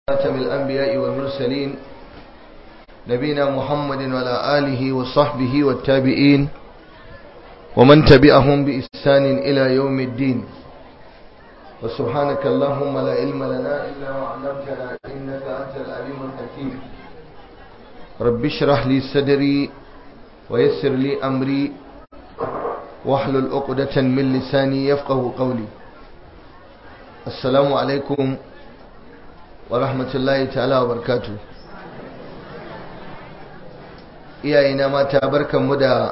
خاتم الأنبياء والمرسلين نبينا محمد وعلى آله وصحبه والتابعين ومن تبعهم بإحسان إلى يوم الدين وسبحانك اللهم لا علم لنا إلا ما علمتنا إنك أنت العليم الحكيم رب اشرح لي صدري ويسر لي أمري واحلل عقدة من لساني يفقه قولي السلام عليكم ورحمة الله تعالى وبركاته iyayena mata barkanmu da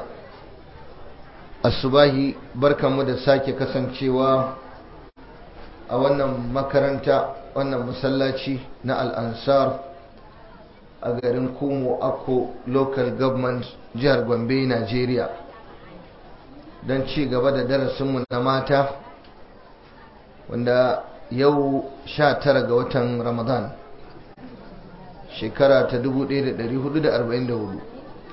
asubahi barkanmu da sake kasancewa a wannan makaranta wannan masallaci na al'ansar a garin kumo akko local government jihar gombe nigeria don ci gaba da darasinmu na mata wanda yau sha tara ga watan ramadan shekara ta 1444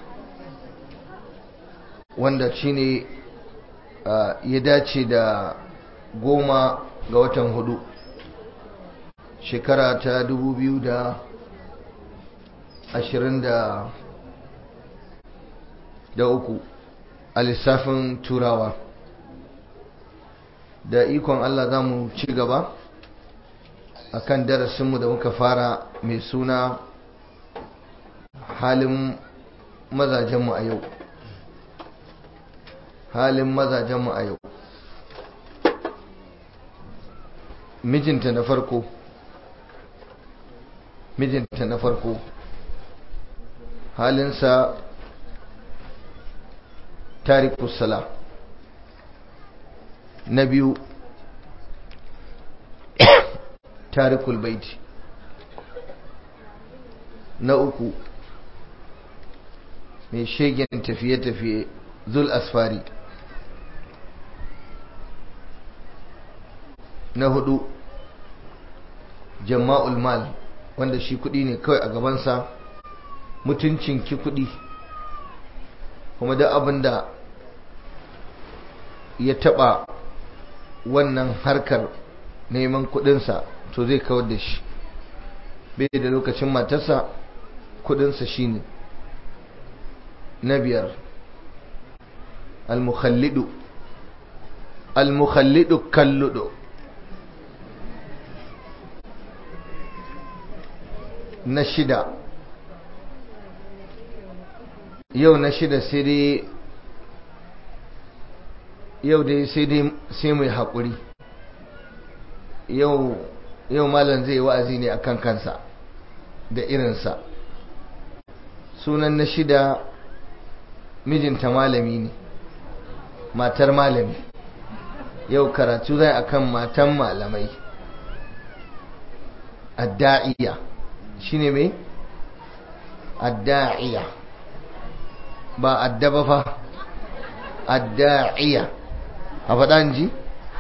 wanda shine ya dace da goma ga watan hudu shekara ta 2023 a lissafin turawa da ikon Allah za mu ci gaba a kan darasinmu da muka fara mai suna halin mazajenmu a yau halin mazajenmu a yau mijinta na farko mijinta na farko halinsa tarikusala na biyu tarikul baiti na uku mai shegen tafiye-tafiye zul asfari na hudu jama'ul mal wanda shi kudi ne kawai a gabansa mutuncin ki kudi kuma da abin da ya taba wannan harkar neman kudinsa to zai kawar da shi bai da lokacin matarsa kudinsa shine na biyar al-mukhallidu al-mukhallidu kalludu na shida yau na shida sai dai yau dai sai dai sai mai haƙuri yau yau malam zai wa'azi ne akan kansa da irinsa sunan na shida mijinta malami ne matar malami yau karatu zai akan matan malamai adda'iya shine mai adda'iya ba addaba fa adda'iya a faɗan ji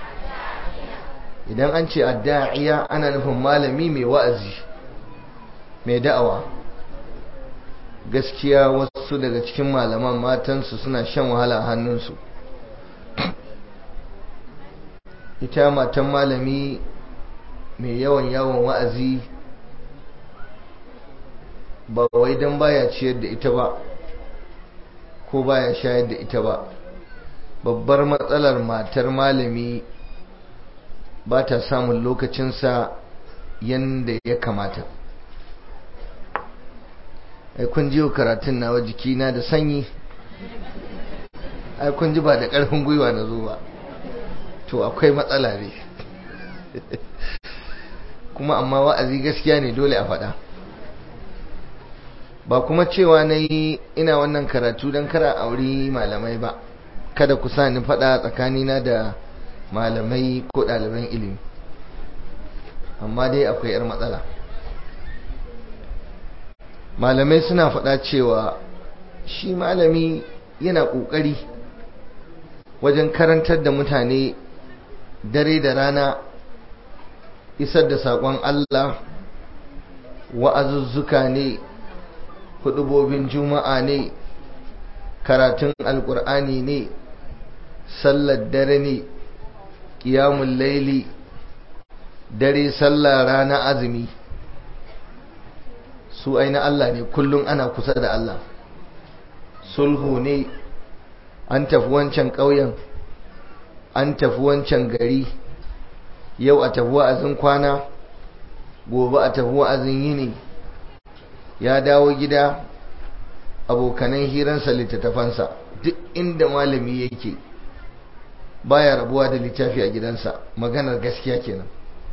idan an ce adda'iya ana nufin malami mai wa'azi mai da'awa gaskiya wasu daga cikin malaman matansu suna shan wahala a hannunsu ita matan malami mai yawan yawon wa'azi ba wai don baya ciyar da ita ba ko baya shayar da ita ba babbar matsalar matar malami ba ta samun lokacinsa yadda ya kamata ai kun ji karatun nawa jikina da sanyi ai kun ji ba da ƙarfin gwiwa na zo ba to akwai matsala ne kuma amma wa'azi gaskiya ne dole a faɗa ba kuma cewa na yi ina wannan karatu don kara auri malamai ba kada ku sa ni faɗa tsakanina da malamai ko ɗaliban ilimi amma dai akwai 'yar matsala malamai suna faɗa cewa shi malami yana ƙoƙari wajen karantar da mutane dare da rana isar da saƙon Allah wa'azuzzuka ne hudubobin juma'a ne karatun alƙur'ani ne sallar dare ne ƙiyamun laili dare sallah rana azumi su aina Allah ne kullum ana kusa da Allah sulhu ne an tafi wancan ƙauyen an tafi wancan gari yau a tafi wa'azin kwana gobe a tafi wa'azin yini ya dawo gida abokanan hiransa littattafansa duk inda malami yake baya rabuwa da littafi a gidansa maganar gaskiya kenan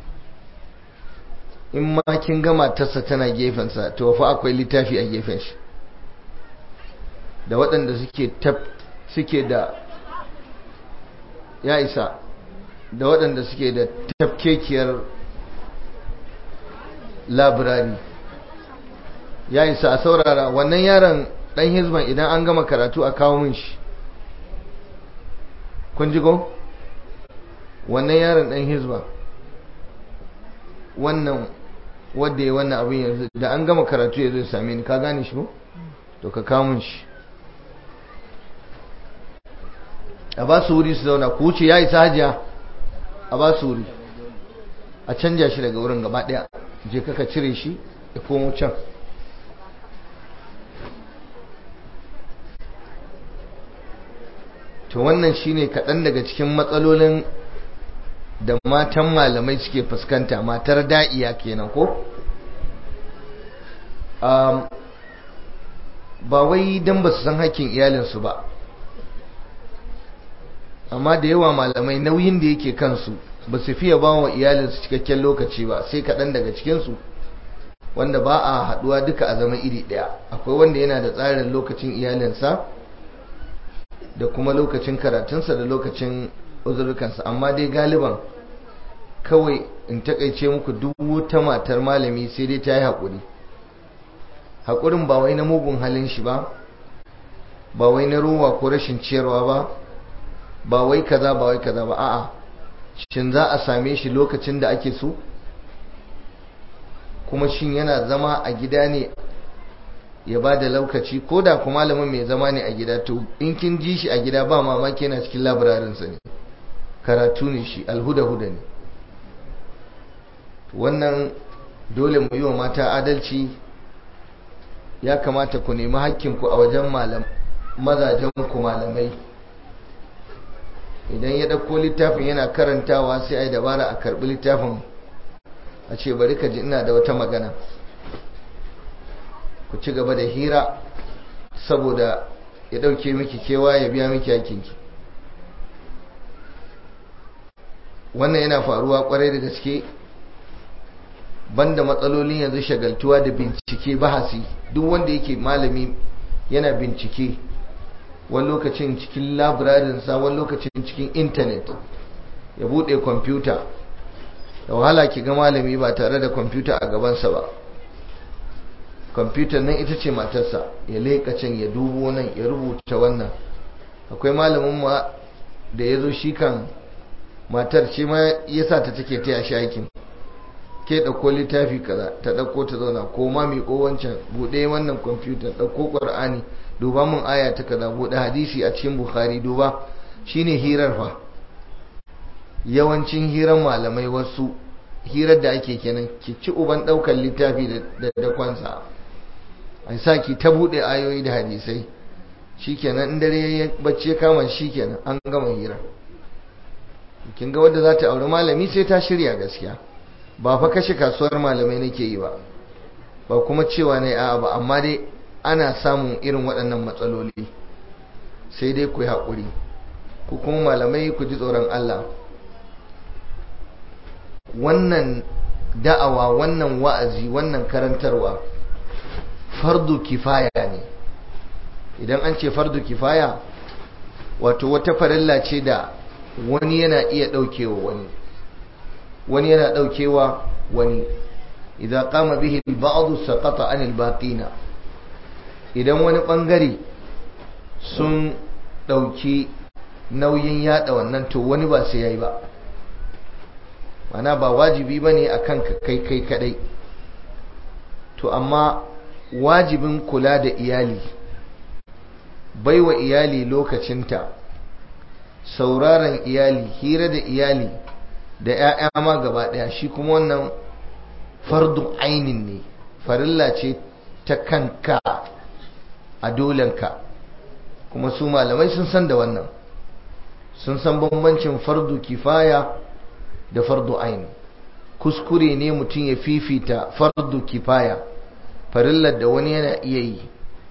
in ma kin gama tasa tana gefensa to fa akwai littafi a gefen shi da waɗanda suke tab suke da ya isa da waɗanda suke da tafkekiyar labirari ya isa a saurara wannan yaron ɗan hizban idan an gama karatu a kawo min shi kun ji ko wannan yaron ɗan hizba wannan wadda ya wannan abin yanzu da an gama karatu ya zai same ni ka gane shi ko to ka kawo min shi a ba su wuri su zauna ku wuce ya isa hajiya a ba su wuri a canja shi daga wurin gaba daya je kaka cire shi ya komo can to wannan shine kaɗan daga cikin matsalolin da matan malamai suke fuskanta matar da'iya kenan ko ba wai don ba su san hakkin iyalinsu ba amma da yawa malamai nauyin da yake kansu ba su fiye ba wa iyalinsu cikakken lokaci ba sai kaɗan daga cikinsu wanda ba a haɗuwa duka a zama iri ɗaya akwai wanda yana da tsarin lokacin iyalinsa da kuma lokacin karatunsa da lokacin uzurkansa amma dai galiban kawai in takaice muku duk wata matar malami sai dai ta yi haƙuri haƙurin ba wai na mugun halin shi ba ba wai na ruwa ko rashin ciyarwa ba ba wai kaza ba wai kaza ba a'a shin za a same shi lokacin da ake so kuma shin yana zama a gida ne ya ba da lokaci ko da kuma malamin mai zama ne a gida to in kin ji shi a gida ba mamaki yana cikin labararinsa ne karatu ne shi alhuda-huda ne wannan dole mu yi wa mata adalci ya kamata ku nemi hakkinku a wajen mazajenku malamai idan ya ɗauko littafin yana karantawa sai a yi dabara a karɓi littafin a ce bari ka ji ina da wata magana ku ci gaba da hira saboda ya ɗauke miki kewa ya biya miki hakinki wannan yana faruwa kwarai da gaske banda matsalolin yanzu shagaltuwa da bincike bahasi duk wanda yake malami yana bincike wani lokacin cikin labirarinsa wani lokacin cikin intanet ya buɗe kwamfuta da wahala ki ga malami ba tare da kwamfuta a gabansa ba kwamfutar nan ita ce matarsa ya leƙa can ya dubo nan ya rubuta wannan akwai malamin ma da ya zo shi kan matar ce ma ya sa ta take taya shi aikin ke ɗauko littafi kaza ta ɗauko ta zauna ko ma miƙo wancan buɗe wannan kwamfutar ɗauko ƙwar'ani duba mun aya ta kaza buɗe hadisi a cikin bukhari duba shine hirar fa yawancin hirar malamai wasu hirar da ake kenan ki ci uban ɗaukar littafi da dakwansa a sa ki ta buɗe ayoyi da hadisai shikenan in dare ya bacci kama shikenan an gama hira kin ga wadda za ta auri malami sai ta shirya gaskiya ba fa kashe kasuwar malamai nake yi ba ba kuma cewa ne a'a ba amma dai ana samun irin waɗannan matsaloli sai dai ku yi haƙuri ku kuma malamai ku ji tsoron Allah wannan da'awa wannan wa'azi wannan karantarwa fardu kifaya ne idan an ce fardu kifaya wato wata farilla ce da wani yana iya ɗaukewa wani wani yana ɗaukewa wani idan kama bihi ba'adu saqata anil baqina idan wani bangare sun ɗauki nauyin yada wannan to wani ba sai yayi ba mana ba wajibi bane akan kai kai kadai to amma wajibin kula da iyali baiwa iyali lokacinta sauraron iyali hira da iyali da 'ya'ya ma gaba daya shi kuma wannan fardu ainin ne farilla ce ta kanka a dolenka kuma su malamai sun san da wannan sun san bambancin fardu kifaya da fardu ain kuskure ne mutum ya fifita fardu kifaya farillar da wani yana iya yi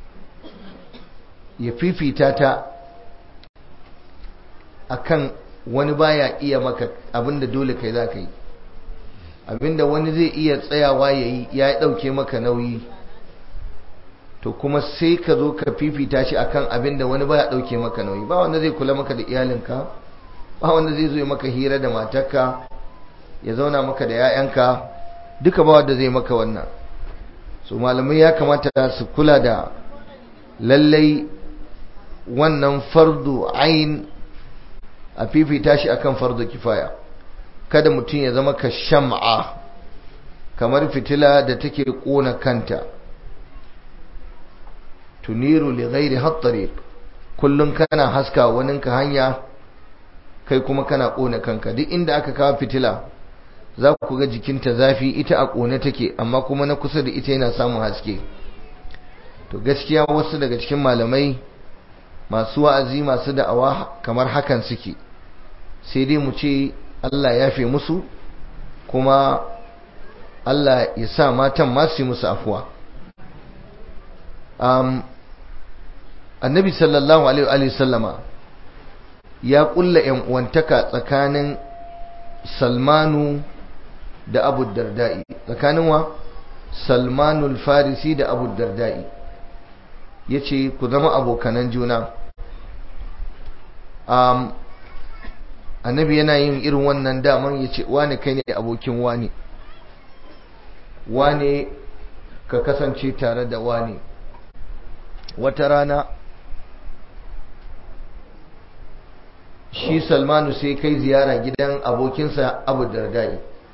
ya fifita ta akan wani baya iya maka abinda dole kai za ka yi abinda wani zai iya tsayawa ya yi ya ɗauke maka nauyi to kuma sai ka zo ka fifita shi akan abinda wani baya ɗauke maka nauyi ba wanda zai kula maka da iyalinka ba wanda zai zo maka hira da matarka ya zauna maka da 'ya'yanka duka ba wanda zai maka wannan so malamai ya kamata su kula da lallai wannan fardu ain a fifita shi akan fardu kifaya kada mutum ya zama ka sham'a kamar fitila da take kona kanta tuniru li ghairi hattariq kullun kana haska waninka hanya kai kuma kana kona kanka duk inda aka kawo fitila za ku ga jikinta zafi ita a kone take amma kuma na kusa da ita yana samun haske to gaskiya wasu daga cikin malamai masu wa'azi masu da'awa kamar hakan suke sai dai mu ce Allah ya fi musu kuma Allah ya sa matan masu musu afuwa um, annabi sallallahu alaihi sallama ya kulla yan uwantaka tsakanin salmanu da abu dardai tsakanin wa salmanul farisi da abu dardai ya ce ku zama abokanan juna um, annabi yana yin irin wannan daman ya ce wane kai ne abokin wane wane ka kasance tare da wane wata rana shi salmanu sai kai ziyara gidan abokinsa abu dardai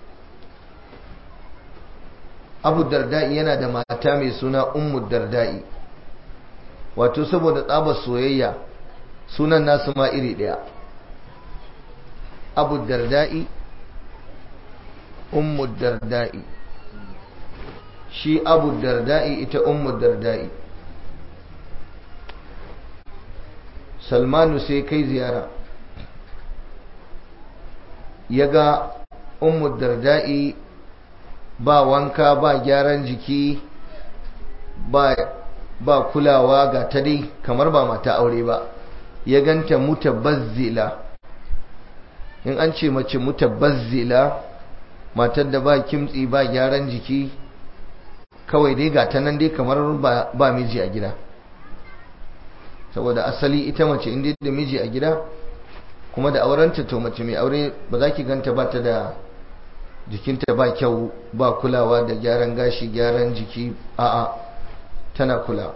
abu dardai yana da mata mai suna ummu dardai wato saboda tsabar soyayya sunan nasu ma iri ɗaya abu dardai ummu dardai shi abu dardai ita ummu dardai salmanu sai kai ziyara ya ga ummu dardai ba wanka ba gyaran jiki ba ba kulawa ga ta dai kamar ba mata aure ba ya ganta mutabazzila in an ce mace mutabazzila matar da ba kimtsi ba gyaran jiki kawai dai ga ta nan dai kamar ba, ba miji a gida saboda asali ita mace inda da miji a gida kuma da aurenta to mace mai aure ba za ki ganta ba ta da jikinta ba kyau ba kulawa da gyaran gashi gyaran jiki a'a tana kula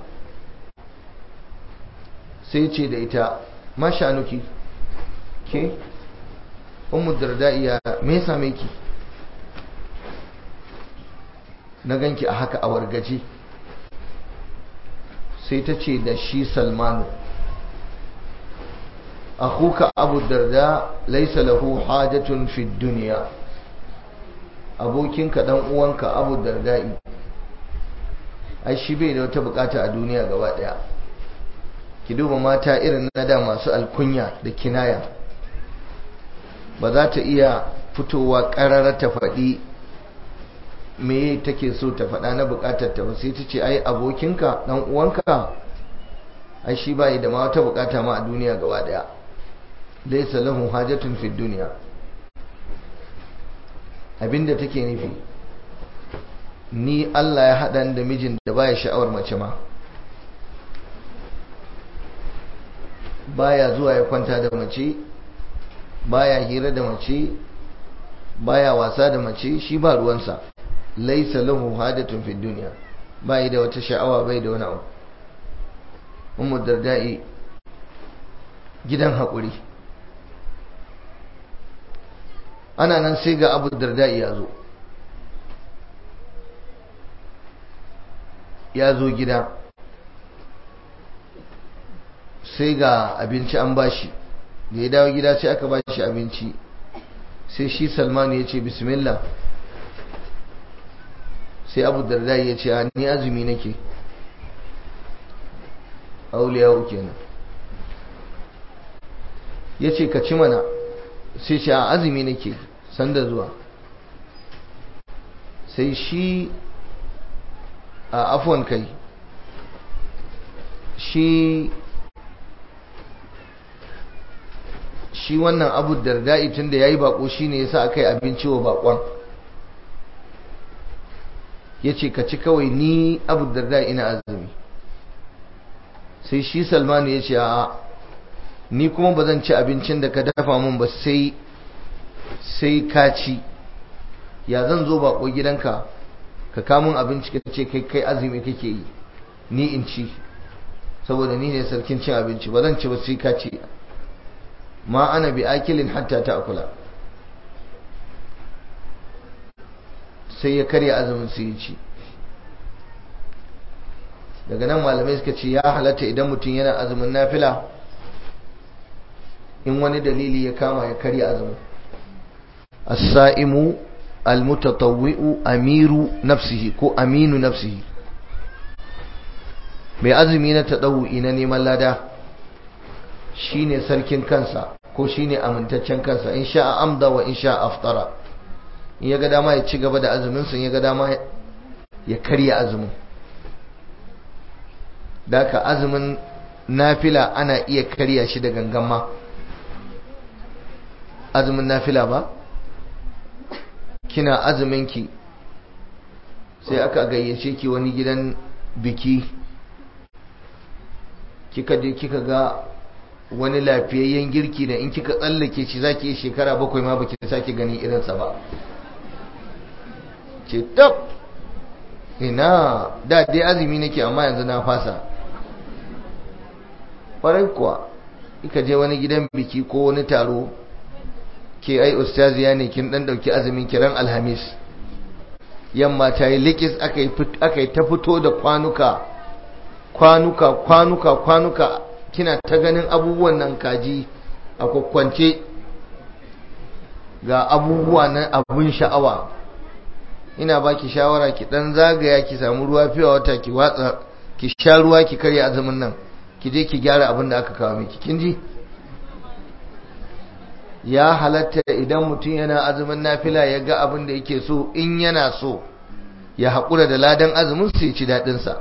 sai ce da ita mashanuki ke ummu dardaiya me ya same ki na ganki a haka a wargaje sai ta ce da shi salmanu akuka abu darda laisa lahu hajatun fi duniya abokinka dan uwanka abu dardai ai shi bai da wata bukata a duniya gaba daya ki duba mata irin na da masu alkunya da kinaya ba za ta iya fitowa karara ta faɗi me take so ta faɗa na bukatar ta ba sai ta ce ai abokinka dan uwanka ai shi bai da ma wata bukata ma a duniya gaba daya laysa lahu hajatun fi dunya abinda take nufi ni Allah ya haɗa da mijin da baya sha'awar mace ma baya zuwa ya kwanta da mace baya hira da mace baya wasa da mace shi ba ruwansa laisa lahu hadatun fi dunya bai da wata sha'awa bai da wani abu ummu dardai gidan haƙuri ana nan sai ga abu dardai ya zo ya zo gida sai ga abinci an bashi da ya dawo gida sai aka bashi abinci sai shi salmanu ya ce bismillah sai abu darda ya ce ni azumi nake auliya kenan ya ce ka ci mana sai shi a azumi nake sanda zuwa sai shi a afon kai shi shi wannan abu darda'i tun da ya yi bako shi ne ya sa aka yi abinci wa bakon ya ce ka ci kawai ni abu darda'i ina azumi sai shi salmanu ya ce a ni kuma ba zan ci abincin da ka dafa min ba sai sai ka ci ya zan zo bako gidanka ka kamun abinci ka ce kai kai azumi kake yi ni in ci saboda ni ne sarkin cin abinci ba zan ci ba sai ka ci ma ana bi akilin hatta ta akula sai ya karya azumin su yi ci daga nan malamai suka ce ya halatta idan mutum yana azumin nafila in wani dalili ya kama ya karya azumin as-sa'imu al-mutatawwi'u amiru nafsihi ko aminu nafsihi mai azumi na tadawu'i na neman lada shine sarkin kansa ko shine amintaccen kansa in sha'a amda wa in sha'a aftara in ya ga dama ya ci gaba da azumin sun ya ga dama ya karya azumin daka azumin nafila ana iya karya shi da gangama azumin nafila ba kina azuminki sai aka gayyace ki wani gidan biki kika je kika ga wani lafiyayyen girki da in kika tsallake shi zaki yi shekara bakwai ma baki sake gani irinsa ba ce tab ina da dai azumi nake amma yanzu na fasa ƙwarai kuwa ika je wani gidan biki ko wani taro ke ai ustaziya ne kin dan dauki azumin kiran alhamis yamma ta yi likis aka yi ta fito da kwanuka kwanuka kwanuka kwanuka kina ta ganin abubuwan nan kaji a kwakwance ga abubuwa na abun sha'awa ina baki shawara ki dan zagaya ki samu ruwa fiye wata ki watsa ki sha ruwa ki karya azumin nan ki je ki gyara abin da aka kawo miki kin ji ya halatta idan mutum yana azumin nafila ya ga abin da yake so in yana so ya haƙura da ladan azumin su ya ci daɗinsa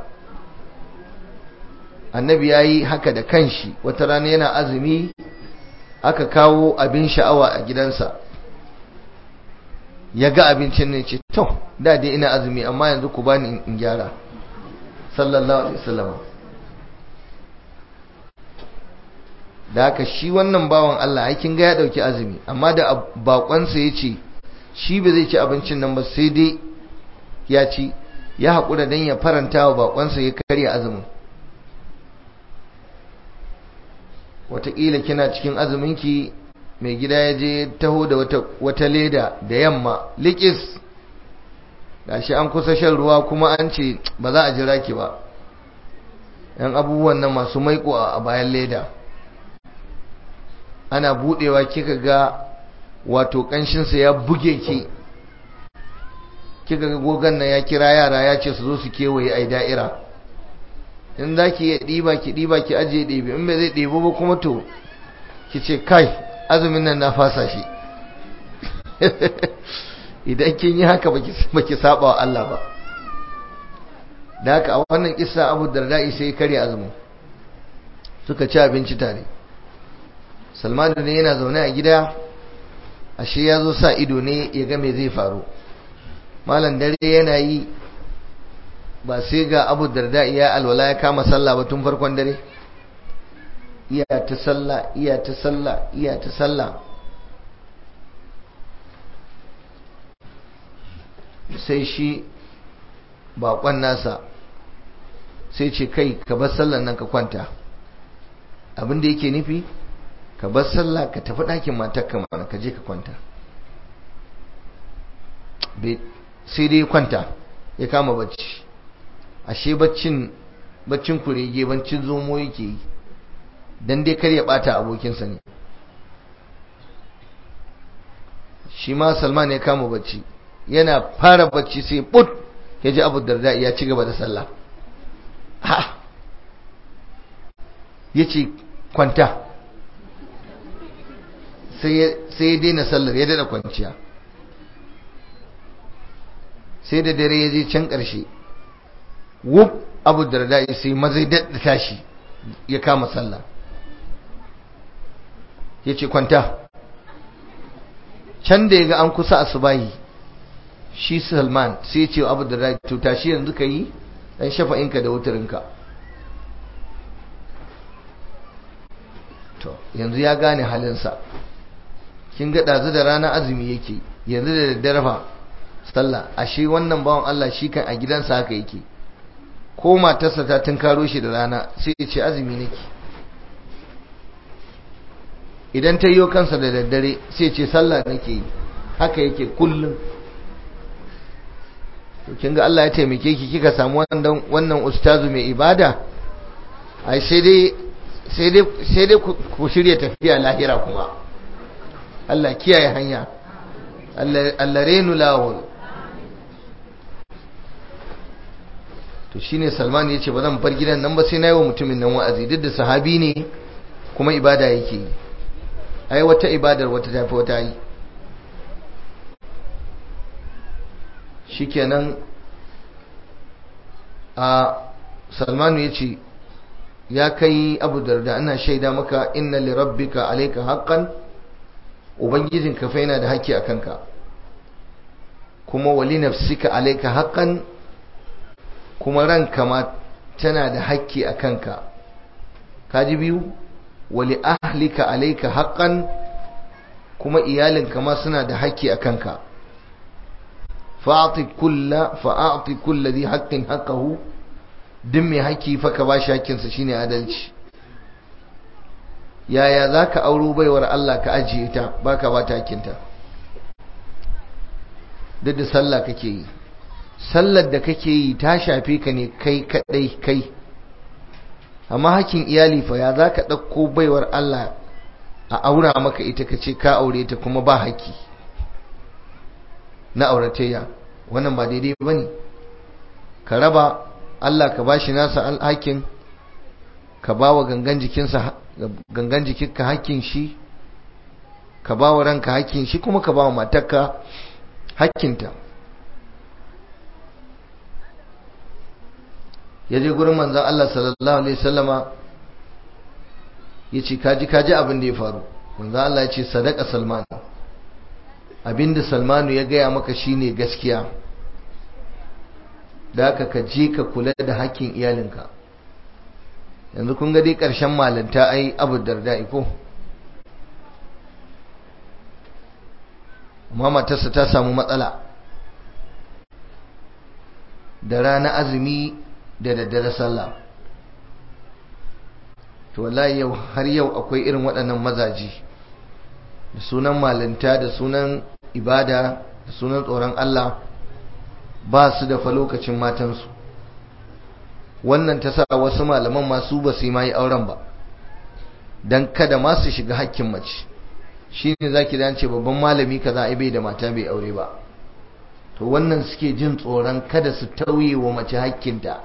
annabi ya yi haka da kanshi wata rana yana azumi aka kawo abin sha'awa a gidansa ya ga abincin ne ce to da dai ina azumi amma yanzu ku bani in gyara sallallahu alaihi wasallam da haka shi wannan bawan Allah aikin ga ya dauki azumi amma da bakonsa ya ce shi ba zai ci abincin nan ba sai dai ya ci ya haƙura don ya faranta wa bakonsa ya karya azumin wataƙila kina cikin azuminki mai gida ya je taho da wata leda da yamma likis gashi an kusa shan ruwa kuma an ce ba za a jira ki ba yan abubuwan nan masu maiko a bayan leda ana budewa kika ga wato kanshinsa ya buge ki kika ga gogon nan ya kira yara ya ce su zo su kewaye ai da'ira in za ki iya ɗiba ki ɗiba ki ajiye ɗebi in bai zai ɗebi ba kuma to ki ce kai azumin nan na fasa shi idan kin yi haka baki saba wa Allah ba da haka a wannan kissa Abu Darda'i sai karya azumin suka ci abinci tare Salman ne yana zaune a gida ashe ya zo sa ido ne ya ga me zai faru malam dare yana yi ba sai ga Abu Darda'i ya alwala ya kama sallah ba tun farkon dare iya ta sallah iya ta sallah iya ta sallah sai shi bakon nasa sai ce kai ka bar sallan nan ka kwanta abinda yake nufi ka bar sallah ka tafi ɗakin matarka mana ka je ka kwanta sai dai kwanta ya kama bacci ashe baccin baccin kurege baccin zomo yake yi dan dai kar ya bata abokinsa ne shi ma salman ya kama bacci yana fara bacci sai put ya ji abu darda ya ci gaba da sallah ha ya ce kwanta sai ya daina sallar ya daina kwanciya sai da dare ya je can ƙarshe wuf abu darda sai mazai daɗa tashi ya kama sallah ya ce kwanta can da ya ga an kusa asubahi shi salman sai ce abu darda to tashi yanzu ka yi ɗan shafa'inka da wutarinka to yanzu ya gane halinsa kin ga ɗazu da rana azumi yake yanzu da daddare fa sallah ashe wannan bawan Allah shi kan a gidansa haka yake ko matarsa ta tunkaro shi da rana sai ya ce azumi nake idan ta yi kansa da daddare sai ya ce sallah nake yi haka yake kullum to kin ga Allah ya taimake ki kika samu wannan wannan ustazu mai ibada ai sai dai sai dai sai dai ku shirya tafiya lahira kuma Allah kiyaye hanya Allah renu lawul to shine Salman ya ce ba zan bar gidan nan ba sai na yi wa mutumin nan wa'azi duk da sahabi ne kuma ibada yake yi ai wata ibadar wata tafi wata yi shikenan a Salmanu ya ce ya kai Abu Darda ana shaida maka inna li rabbika alayka haqqan ubangijinka fa yana da haƙƙi a kanka kuma wali nafsika alayka haqqan kuma ranka ma tana da haƙƙi a kanka kaji biyu wali ahlika alayka haqqan kuma iyalinka ma suna da haƙƙi a kanka fa'ati kulla fa'ati kulli dhi haqqin haqqahu duk mai haƙƙi fa ka bashi haƙƙinsa shine adalci yaya zaka auro baiwar Allah ka ajiye ta baka ba ta haƙƙinta duk da sallah kake yi sallar da kake yi ta shafe ka ne kai kadai kai amma hakkin iyali fa ya zaka dauko baiwar Allah a aura maka ita kace ka aure ta kuma ba haƙƙi na auratayya wannan ba daidai bane ka raba Allah ka bashi nasa alhakin ka bawa gangan jikinsa gangan jikinka hakkin shi ka bawa ranka hakkin shi kuma ka bawa matarka hakkinta ya je gurin manzan Allah sallallahu Alaihi wasallama ya ce kaji kaji abin da ya faru manzan Allah ya ce sadaka salman abinda salmanu ya gaya maka shine gaskiya da aka ka je ka kula da hakkin iyalinka yanzu kun ga dai ƙarshen malanta ai abu darda ko amma matarsa ta samu matsala da rana azumi da daddare sallah to wallahi yau har yau akwai irin waɗannan mazaji da sunan malinta da sunan ibada da sunan tsoron Allah ba su da fa lokacin matansu wannan ta sa wasu malaman masu ba su yi ma yi auren ba don kada ma su shiga hakkin mace shi ne za ki dace babban malami ka za a bai da mata bai aure ba to wannan suke jin tsoron kada su tauye wa mace hakkinta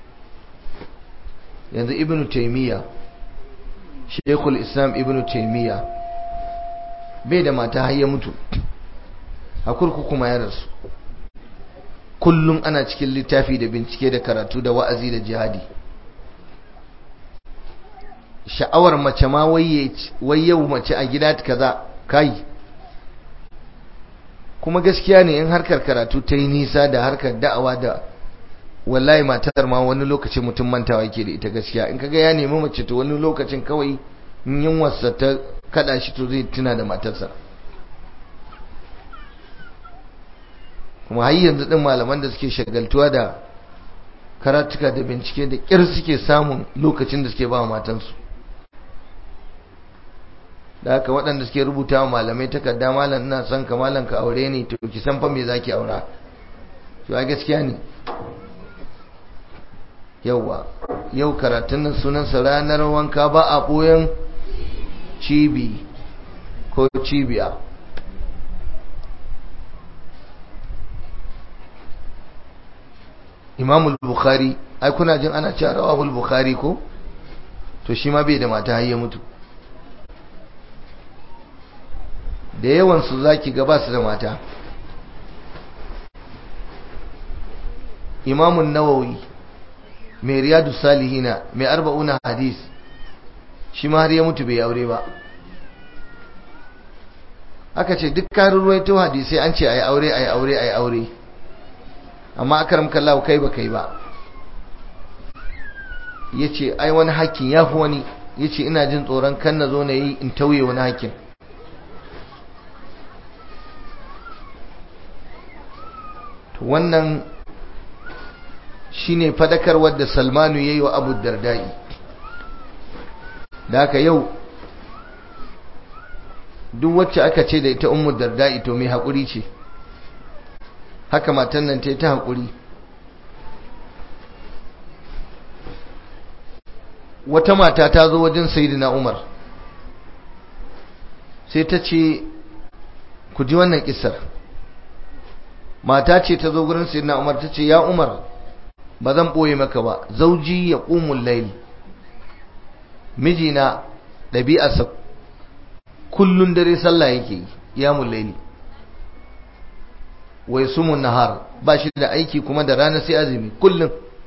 yanzu ibn taimiyya shekul islam ibn taimiyya bai da mata har ya mutu a kurkuku ma ya rasu kullum ana cikin littafi da bincike da karatu da wa'azi da jihadi sha'awar mace ma wai yau mace a gida kaza kai kuma gaskiya ne in harkar karatu ta yi nisa da harkar da'awa da wallahi matar ma wani lokacin mutum mantawa yake da ita gaskiya in kaga ya nemi mace to wani lokacin kawai yin wasa ta kada shi to zai tuna da matarsa kuma har yanzu din malaman da suke shagaltuwa da karatuka da bincike da kyar suke samun lokacin da suke ba matansu da haka waɗanda suke rubuta wa malamai takarda malam ina son ka malam ka aure ni to ki san fa me zaki aura to ai gaskiya ne yauwa yau karatun nan sunansa ranar wanka ba a ɓoyen cibi ko cibiya imamul bukhari ai kuna jin ana cewa rawahul bukhari ko to shi ma bai da mata har ya mutu da yawansu za ki gaba su da mata imamun nawawi mai riyadu salihina mai arba'una hadis shi ma har ya mutu bai aure ba aka ce duk karin ruwaito hadisai an ce a yi aure a yi aure a yi aure amma akaram kallahu kai ba kai ba ya ce ai wani hakkin ya fi wani ya ce ina jin tsoron kan na zo na yi in tauye wani hakkin wannan shine fadakarwar da salmanu ya yi wa abu dardai da haka yau duk wacce aka ce da ita ummu dardai to mai haƙuri ce haka matan nan ta yi ta haƙuri wata mata ta zo wajen sayidina umar sai ta ce ku ji wannan kisar mata ce ta zo gurin sayidina umar ta ce ya umar ba zan ɓoye maka ba zauji ya ƙumun laili mijina ɗabi'arsa kullun dare sallah yake yi ya laili wai sumun nahar ba shi da aiki kuma da rana sai azumi kullum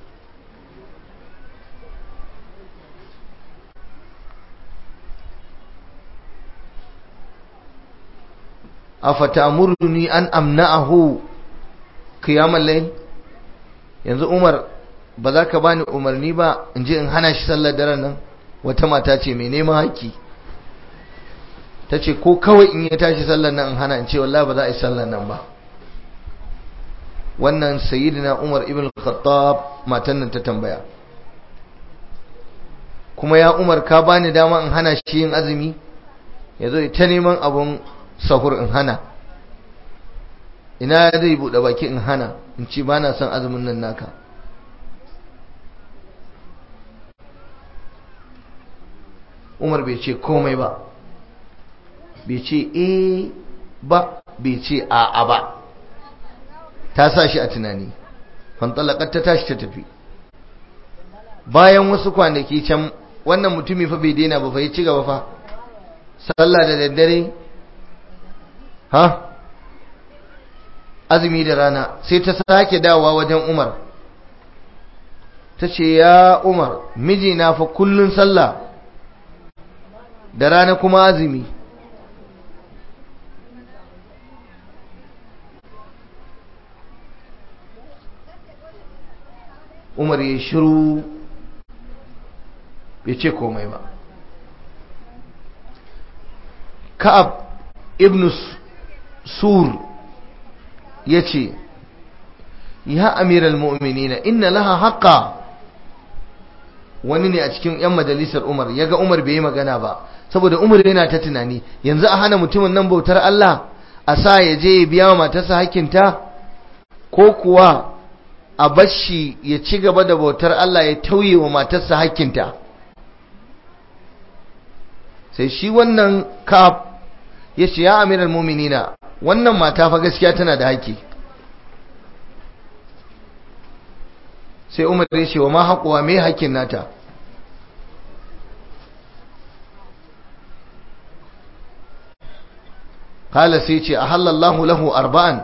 afatamuruni an amna'ahu qiyamul layl yanzu Umar ba za ka bani umarni ba in je in hana shi sallar daren nan wata mata ce mai neman haƙƙi ta ce ko kawai in ya tashi sallar nan in hana in ce wallahi ba za a yi sallar nan ba wannan sayyidina Umar ibn Khattab matan nan ta tambaya kuma ya Umar ka bani dama in hana shi yin azumi yazo ta neman abun sahur in hana ina zai buɗe baki in hana in ci ba na son azumin nan naka umar bai ce komai ba bai ce e ba bai ce a ba ta sa shi a tunani fantalakar ta tashi ta tafi bayan wasu kwanaki can wannan mutumi fa bai daina ba fa ya ci gaba fa sallah da daddare ha azumi da rana sai ta sake dawowa wajen Umar ta ce ya Umar mijina fa kullun sallah da rana kuma azumi Umar ya shiru bai ce komai ba Ka'ab ibn Sur ya ce ya amiral mu'minina inna laha haqqa wani ne a cikin 'yan majalisar umar ya ga umar bai yi magana ba saboda umar yana ta tunani yanzu a hana mutumin nan bautar Allah a sa ya je ya biya wa matarsa hakinta ko kuwa a bashi ya ci gaba da bautar Allah ya tauye wa matarsa hakinta sai shi wannan kaf ya ce ya amiral mu'minina wannan mata fa gaskiya tana da haƙƙi sai umar ya ce wa ma haƙuwa mai haƙƙin nata kala sai ce a halallahu lahu arba'an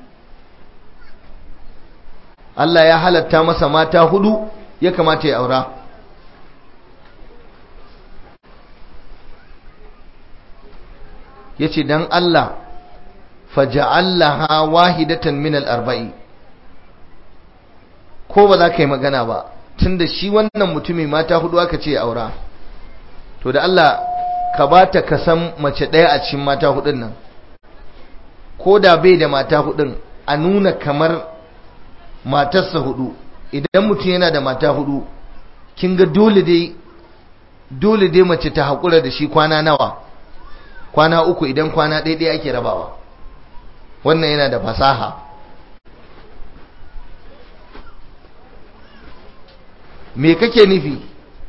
Allah ya halatta masa mata hudu ya kamata ya aura ya ce don Allah faja'allaha wahidatan min al-arba'i ko ba za ka yi magana ba tunda shi wannan mutumi mata hudu aka ce aura to da Allah ka bata ka san mace ɗaya a cikin mata hudun nan ko da bai da mata hudun a nuna kamar matarsa hudu idan mutum yana da mata hudu kin ga dole dai dole dai mace ta haƙura da shi kwana nawa kwana uku idan kwana ɗaya ake rabawa wannan yana da fasaha me kake nufi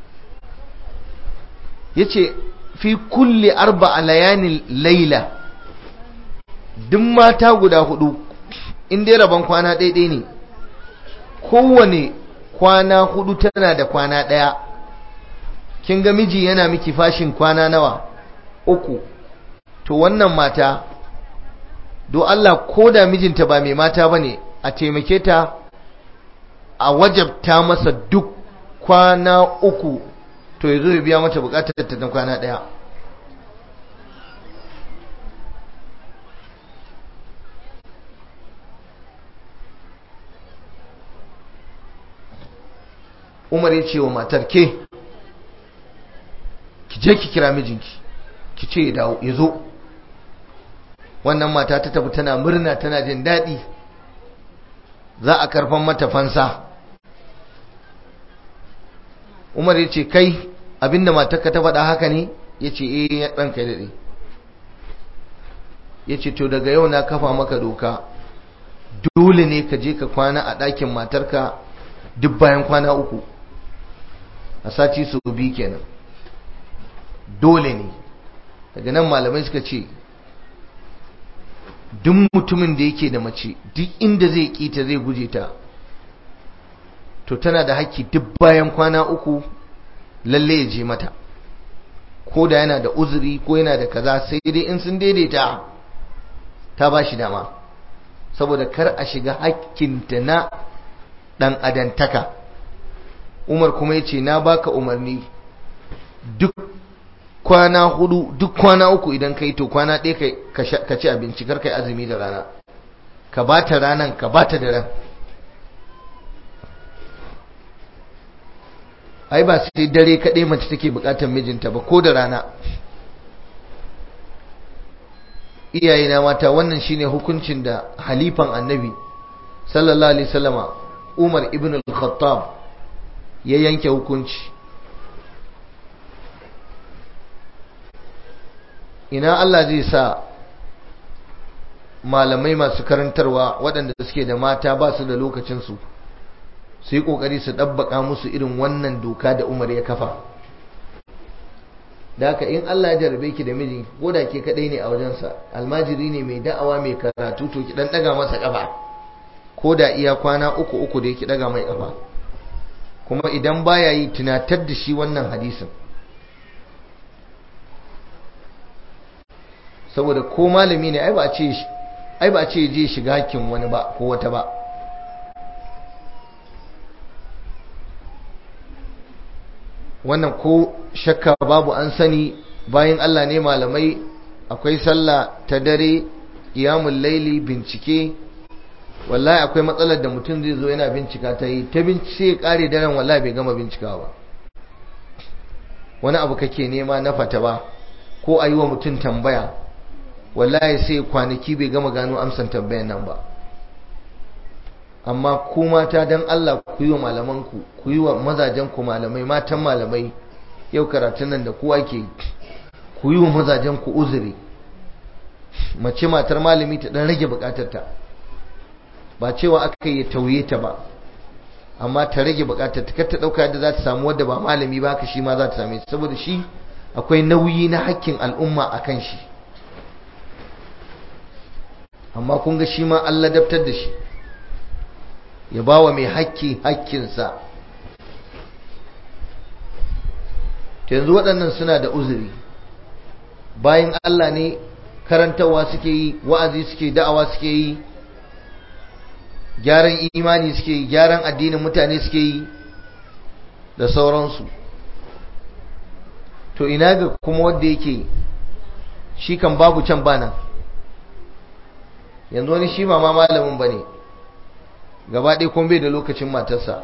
yace fi kulli arba'a layanin laila duk mata guda hudu in dai rabon kwana ɗaiɗai ne kowane kwana hudu tana da kwana ɗaya kin ga miji yana miki fashin kwana nawa uku to wannan mata do Allah ko da mijinta ba mai mata bane a taimake ta a wajabta masa duk kwana uku to yazo ya biya mata bukatar ta na kwana daya Umar ya ce wa matar ke ki je ki kira mijinki ki ce ya dawo ya zo wannan mata ta tafi tana murna tana jin daɗi za a karfan mata fansa Umar ya ce kai abinda matarka ta faɗa haka ne ya ce eh ya ɗan kai daɗe ya ce to daga yau na kafa maka doka dole ne ka je ka kwana a ɗakin matarka duk bayan kwana uku a sati su bi kenan dole ne daga nan malamai suka ce duk mutumin da yake da mace duk inda zai kita zai guje ta to tana da haƙƙi duk bayan kwana uku lalle ya je mata ko da yana da uzuri ko yana da kaza sai dai in sun daidaita ta ba shi dama saboda kar a shiga hakkinta na ɗan adantaka umar kuma ya ce na baka umarni duk kwana hudu duk kwana uku idan kai to kwana ɗaya ka ci abinci kar kai azumi da rana ka bata ranan ka bata da ran ai ba sai dare kaɗai mace take buƙatar mijinta ba ko da rana iyayena mata wannan shine hukuncin da halifan annabi sallallahu alaihi wasallama Umar ibn al-Khattab ya yanke hukunci ina Allah zai sa malamai masu karantarwa waɗanda suke da mata ba su da lokacinsu su yi ƙoƙari su ɗabbaƙa musu irin wannan doka da Umar ya kafa da haka in Allah ya jarabe ki da miji ko da ke kadai ne a wajensa almajiri ne mai da'awa mai karatu to ki dan daga masa kafa ko da iya kwana uku uku da ki daga mai kafa kuma idan baya yi tunatar da shi wannan hadisin saboda ko malami ne ai ba a ce ai ba a ce je shiga hakkin wani ba ko wata ba wannan ko shakka babu an sani bayan Allah ne malamai akwai sallah ta dare qiyamul laili bincike wallahi akwai matsalar da mutum zai zo yana bincika ta yi ta bincike kare daren wallahi bai gama bincikawa ba wani abu kake nema na fata ba ko a yi wa mutum tambaya wallahi sai kwanaki bai gama gano amsan tambayan nan ba amma ku mata dan Allah ku yi wa malamanku ku yi wa mazajenku malamai matan malamai yau karatun nan da kowa ke ku yi wa mazajenku uzuri mace matar malami ta dan rage bukatarta ba cewa aka yi tauye ta ba amma ta rage bukatar ta ta dauka yadda za ta samu wadda ba malami ba haka shi ma za ta same saboda shi akwai nauyi na hakkin al'umma a kan shi amma kun ga shi ma an ladabtar da shi ya ba wa mai hakki hakkinsa yanzu waɗannan suna da uzuri bayan Allah ne karantarwa suke yi wa'azi suke da'awa suke yi gyaran imani suke yi gyaran addinin mutane suke yi da sauransu to ina ga kuma wanda yake shi kan babu can bana yanzu wani shi ma malamin ba ne gaba ɗaya kuma bai da lokacin matarsa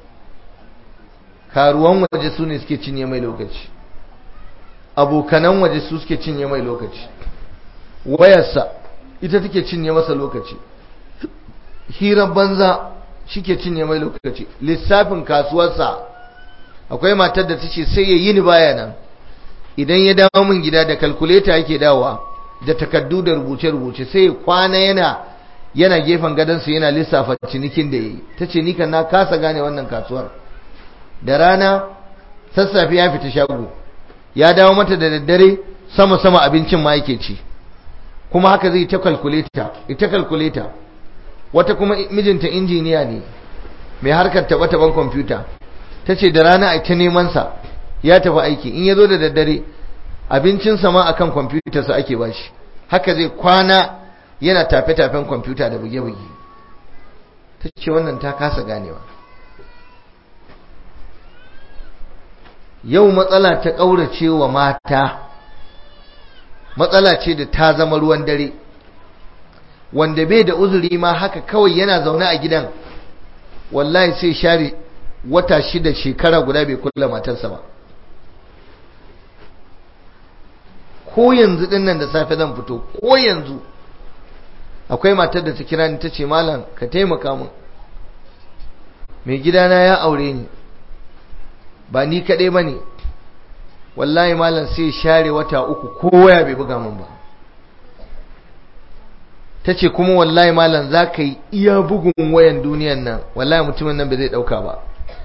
karuwan waje su ne suke cinye mai lokaci abokanan waje su suke cinye mai lokaci wayarsa ita take cinye masa lokaci hirar banza shi ke cinye mai lokaci lissafin kasuwarsa akwai matar da ta ce sai ya yi ni baya nan idan ya dawo min gida da kalkuleta yake dawowa da takaddu da rubuce-rubuce sai ya kwana yana yana gefen gadonsa yana lissafa cinikin da ya yi ta ce nikan na kasa gane wannan kasuwar da rana sassafe ya fita shago ya dawo mata da daddare sama-sama abincin ma yake ci kuma haka zai ta kalkuleta ita kalkuleta wata kuma mijinta injiniya ne mai harkar taba-taban kwamfuta ta ce da rana a ta nemansa ya tafi aiki in ya zo da daddare abincinsa ma akan kwamfutarsa ake bashi haka zai kwana yana tafe-tafen kwamfuta da buge-buge ta ce wannan ta kasa ganewa yau matsala ta ƙaurace wa mata matsala ce da ta zama ruwan dare wanda bai da uzuri ma haka kawai yana zaune a gidan wallahi sai share wata shida shekara guda bai kula matarsa ba ko yanzu din nan da safe zan fito ko yanzu akwai matar da ta kira ni ta ce malam ka taimaka min mai gidana ya aure ni ba ni kaɗai ba ne wallahi malam sai share wata uku kowa ya bai buga min ba ta ce kuma wallahi malam za ka yi iya bugun wayan duniyan nan wallahi mutumin nan bai zai ɗauka ba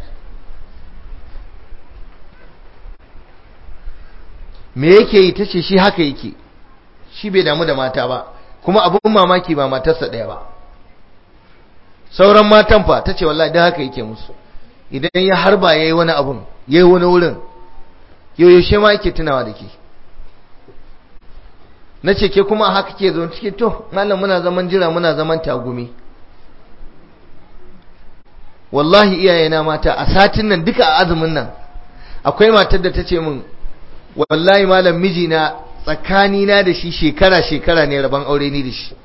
me yake yi ta ce shi haka yake shi bai damu da mata ba kuma abin mamaki ba matarsa ɗaya ba sauran matan fa ta ce wallahi don haka yake musu idan ya harba ya yi wani abun ya yi wani wurin yaushe ma yake tunawa da ke na ce ke kuma haka ke zo cike to malam muna zaman jira muna zaman tagumi wallahi iyayena mata a satin nan duka a azumin nan akwai matar da ta ce min wallahi malam mijina tsakanina da shi shekara-shekara ne rabon aure ni da shi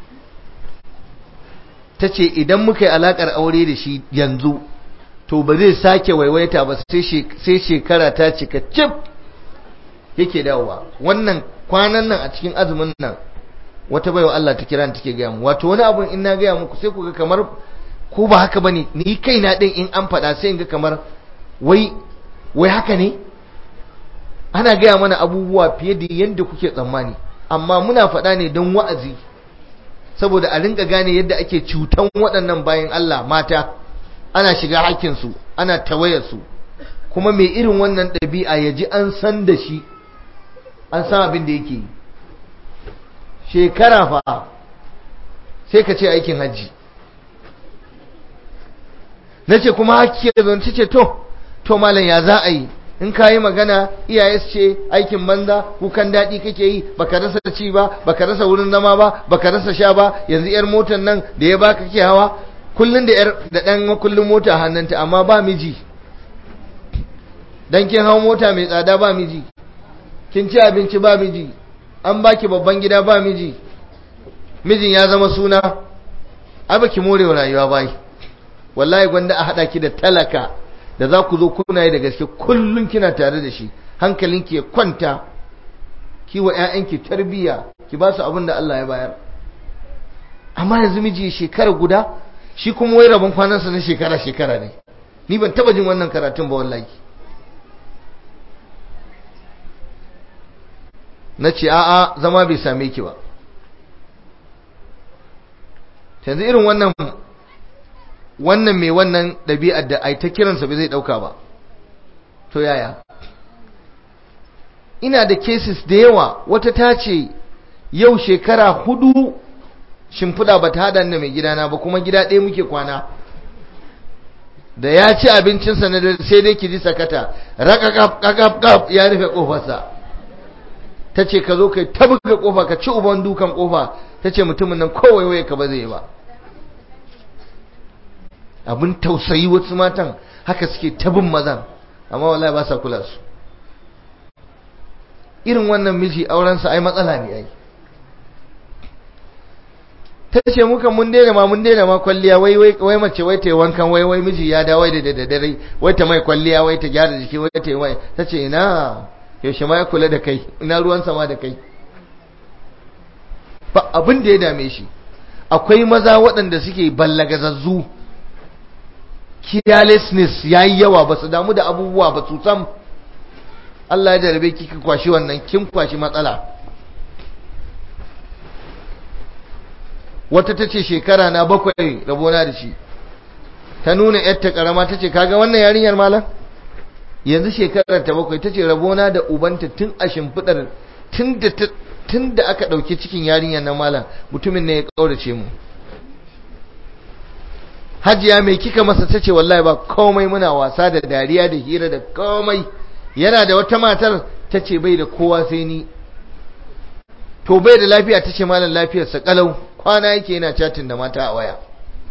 ta ce idan muka yi alakar aure da shi yanzu to ba zai sake waiwaita ba sai shekara ta cika cif yake dawowa wannan kwanan nan a cikin azumin nan wata baiwa Allah ta kira take gaya mu wato wani abun in na gaya muku sai ku ga kamar ko ba haka bane ni kaina din in an faɗa sai in ga kamar wai wai haka ne ana gaya mana abubuwa fiye da yadda kuke tsammani amma muna faɗa ne don wa'azi saboda a rinka gane yadda ake cutan waɗannan bayan Allah mata ana shiga hakkinsu ana tawayarsu kuma mai irin wannan ɗabi'a ya ji an san da shi an san abin da yake yi shekara fa sai ka ce aikin hajji na ce kuma hakki ya zonci ce to to malam ya za a yi in ka yi magana iyaye su ce aikin banza kukan daɗi kake yi baka rasa ci ba baka rasa wurin zama ba baka rasa sha ba yanzu yar motar nan da ya baka ke hawa kullun da yar da dan kullun mota hannunta amma ba miji dan kin hawo mota mai tsada ba miji kin ci abinci ba miji an baki babban gida ba miji mijin ya zama suna ai baki more rayuwa bai wallahi gwanda a hada ki da talaka da za ku zo kuna yi da gaske kullum kina tare da shi hankalinki ya kwanta ki wa ƴaƴanki tarbiyya ki ba su abin da Allah ya bayar amma yanzu miji shekara guda shi kuma wai rabon kwanansa na shekara shekara ne ni ban taba jin wannan karatun ba wallahi na ce a'a zama bai same ki ba yanzu irin wannan wannan mai wannan ɗabi'ar da ai ta kiransa bai zai ɗauka ba to yaya ina da cases da yawa wata ta ce yau shekara hudu shimfiɗa ba ta haɗa da mai gidana ba kuma gida ɗaya muke kwana da ya ci abincinsa na dare sai dai ki ji sakata rakakaf ya rufe ƙofarsa ta ce ka zo kai ta buga ƙofa ka ci uban dukan ƙofa ta ce mutumin nan kowai waye ka ba zai ba abin tausayi wasu matan haka suke tabin mazan amma wallahi ba sa kula su irin wannan miji aurensa ai matsala ne ai ta ce muka mun daina ma mun daina ma kwalliya wai wai mace wai ta yi wankan wai wai miji ya dawo da daddare wai ta mai kwalliya wai ta gyara jiki wai ta yi wai ta ce ina yaushe ma ya kula da kai ina ruwan sama da kai ba abin da ya dame shi akwai maza waɗanda suke ballagazazzu carelessness ya yi yawa ba su damu da abubuwa ba su sam Allah ya jarabe kika kwashi wannan kin kwashi matsala wata ta ce shekara na bakwai rabona da shi ta nuna yadda karama ta ce kaga wannan yarinyar malam yanzu shekarar ta bakwai ta ce rabona da ubanta tun a shimfiɗar tun da aka ɗauki cikin yarinyar na malam mutumin ne ya ƙaurace mu hajiya mai kika masa ta ce wallahi ba komai muna wasa da dariya da hira da komai yana da wata matar ta ce bai da kowa sai ni to bai da lafiya ta ce malam lafiyarsa kalau kwana yake yana chatin da mata a waya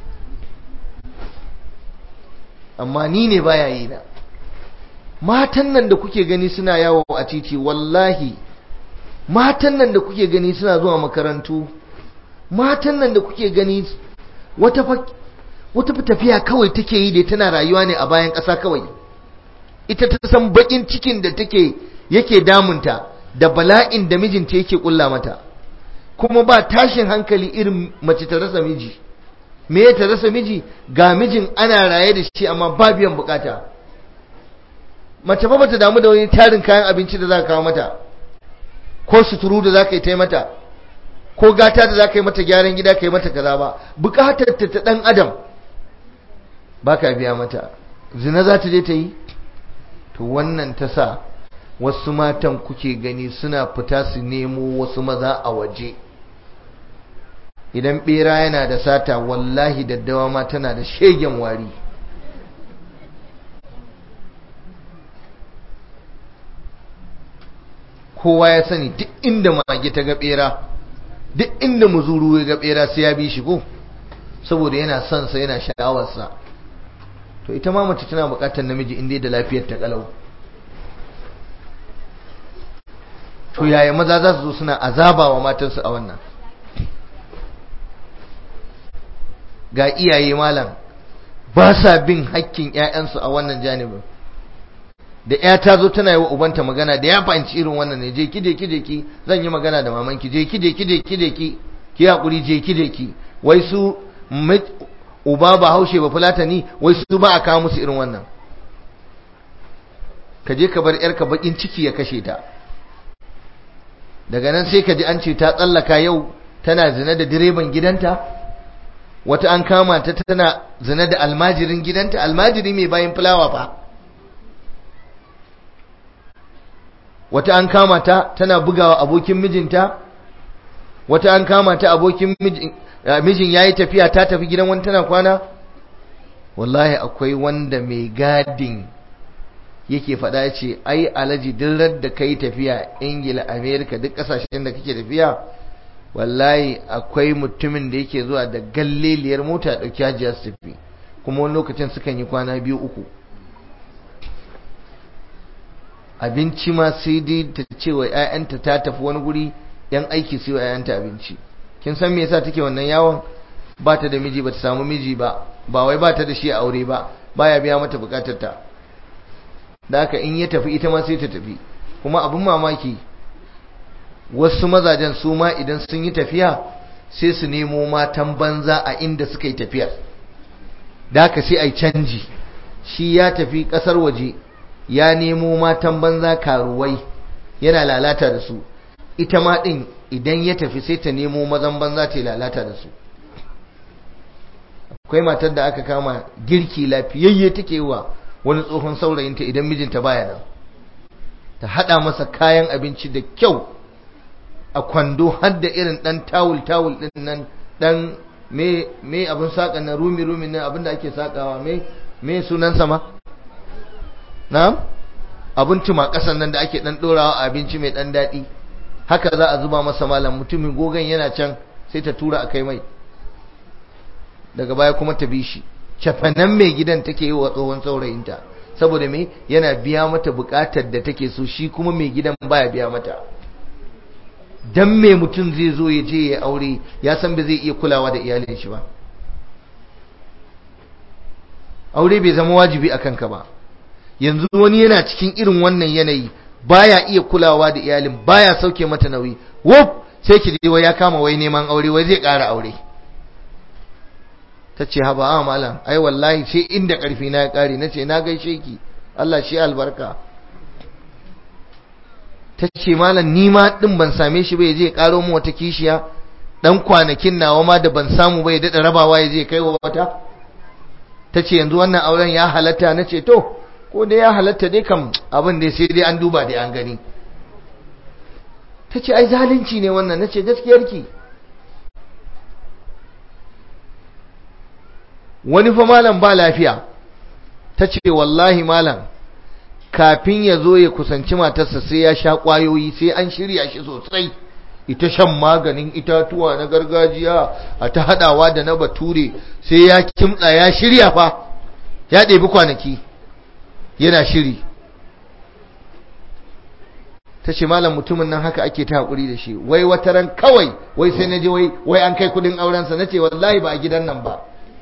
amma ni ne baya yi na matan nan da kuke gani suna yawo a titi wallahi matan nan da kuke gani suna zuwa makarantu matan nan da kuke gani wata wata tafiya kawai take yi da tana rayuwa ne a bayan ƙasa kawai ita ta san bakin cikin da take yake damunta da bala'in da mijinta yake kulla mata kuma ba tashin hankali irin mace ta rasa miji me ta rasa miji ga mijin ana raye da shi amma ba biyan bukata mace ba bata damu da wani tarin kayan abinci da za ka kawo mata ko suturu da za ka yi ta mata ko gata da za ka yi mata gyaran gida ka yi mata kaza ba bukatar ta ta dan adam ba ka biya mata zina za ta je ta yi to wannan ta sa wasu matan kuke gani suna fita su nemo wasu maza a waje idan bera yana da sata wallahi daddawa ma tana da shegen wari kowa ya sani duk inda mage ta ga bera duk inda muzuru ya ga bera sai ya bi shi ko saboda yana son sa yana sha'awarsa to ita ma mace tana bukatar namiji inda da lafiyar ta kalau to yaya maza za su zo suna azaba wa matansu a wannan ga iyaye malam ba sa bin hakkin ƴaƴansu a wannan janibin da ƴa ta zo tana yi wa ubanta magana da ya fahimci irin wannan ne je ki je ki je ki zan yi magana da mamanki je ki je ki je ki je ki ki hakuri je ki je ki wai su uba ba haushe ba fulatani wai su ba a kawo musu irin wannan ka je ka bar yarka bakin ciki ya kashe ta daga nan sai ka ji an ce ta tsallaka yau tana zina da direban gidanta wata an kama ta tana zina da almajirin gidanta almajiri mai bayan fulawa fa wata an kama ta tana bugawa abokin mijinta wata an kama ta abokin mijin mijin yayi tafiya ta tafi gidan wani tana kwana wallahi akwai wanda mai gadin yake faɗa ya ce ai alaji dillar da kai tafiya ingila amerika duk ƙasashen da kake tafiya wallahi akwai mutumin da yake zuwa da galleliyar mota ya ɗauki hajiya su tafi kuma wani lokacin sukan yi kwana biyu uku abinci ma sai dai ta ce wa 'ya'yanta ta tafi wani guri yan aiki su wa 'ya'yanta abinci kin san me yasa take wannan yawon ba ta da miji ba ta samu miji ba ba wai ba ta da shi a aure ba baya biya mata bukatar ta da haka in ya tafi ita ma sai ta tafi kuma abin mamaki wasu mazajen su ma idan sun yi tafiya sai su nemo matan banza a inda suka yi tafiyar da haka sai a yi canji shi ya tafi kasar waje ya nemo matan banza karuwai yana lalata da su ita ma din idan ya tafi sai ta nemo mazan banza ta lalata da su akwai matar da aka kama girki lafiyayye take wa wani tsohon saurayinta idan mijinta baya nan ta hada masa kayan abinci da kyau a kwando har da irin dan tawul tawul din nan dan me me abin saka na rumi rumi ne abin da ake sakawa me me sunan sama na'am abin tuma kasan nan da ake dan dorawa abinci mai dan dadi haka za a zuba masa malam mutumin gogon yana can sai ta tura a kai mai daga baya kuma ta bi shi cafanan mai gidan take yi wa tsohon saurayinta saboda me yana biya mata bukatar da take so shi kuma mai gidan baya biya mata dan me mutum zai zo ya je ya aure ya san ba zai iya kulawa da iyalin shi ba aure bai zama wajibi akan ka ba yanzu wani yana cikin irin wannan yanayi baya iya kulawa da iyalin baya sauke mata nauyi wuf sai ki je wai ya kama wai neman aure wai zai ƙara aure ta ce haba a malam ai wallahi sai inda ƙarfi na ya ƙare na ce na gaishe ki Allah shi albarka ta ce malam ni ma ɗin ban same shi ba ya je ƙaro mu wata kishiya ɗan kwanakin nawa ma da ban samu ba ya daɗa rabawa ya je kai wa wata ta ce yanzu wannan auren ya halatta na ce to ko dai ya halatta dai kam abin dai sai dai an duba dai an gani ta ce ai zalunci ne wannan na ce gaskiyarki wani fa malam ba lafiya ta ce wallahi malam kafin ya zo ya kusanci matarsa sai ya sha ƙwayoyi sai an shirya shi sosai ita shan maganin itatuwa na gargajiya a ta haɗawa da na bature sai ya kimtsa ya shirya fa ya ɗebi kwanaki yana shiri ta ce malam mutumin nan haka ake ta haƙuri da shi wai wata ran kawai wai sai na ji wai wai an kai kudin aurensa na ce wallahi ba a gidan nan ba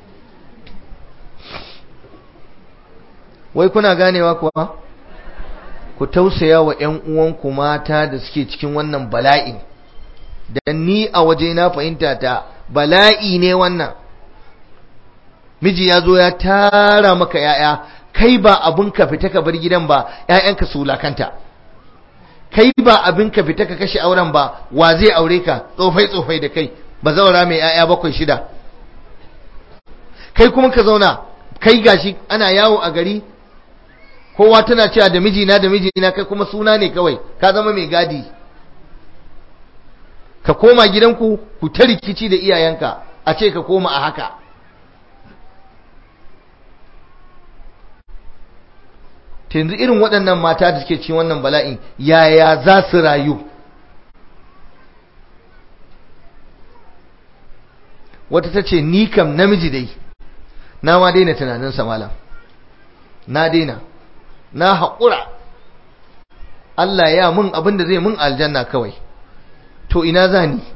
wai kuna ganewa kuwa ku tausaya wa ‘yan uwanku mata da suke cikin wannan bala'in da ni a waje na fahimta ta bala'i ne wannan miji ya zo ya tara maka ‘ya'ya kai ba abin ka fita ka bar gidan ba ‘ya'yanka su wulakanta kai ba abin ka fita ka kashe auren ba wa zai aure ka tsofai tsofai da kai ba zaura mai ‘ya'ya bakwai shida kai kuma ka zauna kai gashi ana yawo a gari kowa tana cewa da mijina da mijina kai kuma suna ne kawai ka zama mai gadi ka koma gidanku ku ta rikici da iyayenka a ce ka koma a haka ta yanzu irin waɗannan mata da suke cin wannan bala'in yaya za su rayu wata ta ce ni kam namiji dai na ma daina tunaninsa malam na daina na haƙura Allah ya mun abin da zai mun aljanna kawai to ina za ni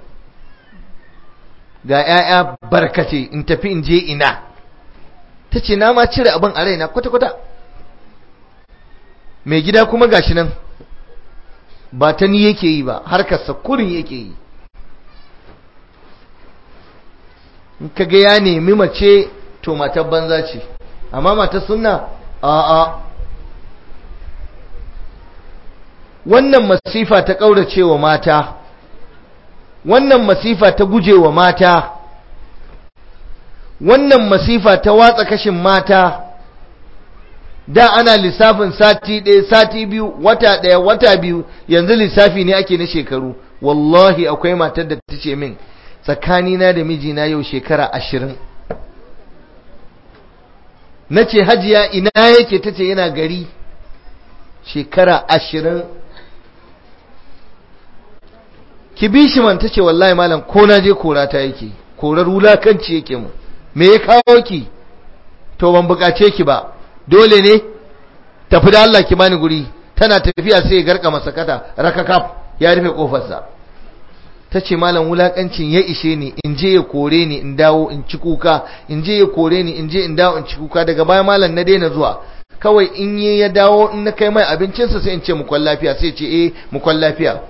ga 'ya'ya barkace in tafi in je ina ta ce na ma cire abin a raina kwata-kwata mai gida kuma gashi nan ba ta ni yake yi ba harkarsa kurin yake yi in ka ga ya nemi mace to matar banza ce amma matar sunna a'a wannan masifa ta ƙaurace wa mata wannan masifa ta guje wa mata wannan masifa ta watsa kashin mata da ana lissafin sati ɗaya sati biyu wata ɗaya wata biyu yanzu lissafi ne ake na shekaru wallahi akwai matar da ta ce min tsakanina da mijina yau shekara ashirin na ce hajiya ina yake ta ce yana gari shekara ashirin ki bi shi man ta ce wallahi malam ko na je kora ta yake korar wulakanci yake mu me ya kawo ki to ban bukace ki ba dole ne tafi da Allah ki bani guri tana tafiya sai ya garka masakata rakakaf ya rufe kofarsa ta ce malam wulakancin ya ishe ni in je ya kore ni in dawo in ci kuka in je ya kore ni in je in dawo in ci kuka daga baya malam na daina zuwa kawai in yi ya dawo in na kai mai abincinsa sai in ce mukwan lafiya sai ce eh mukwan lafiya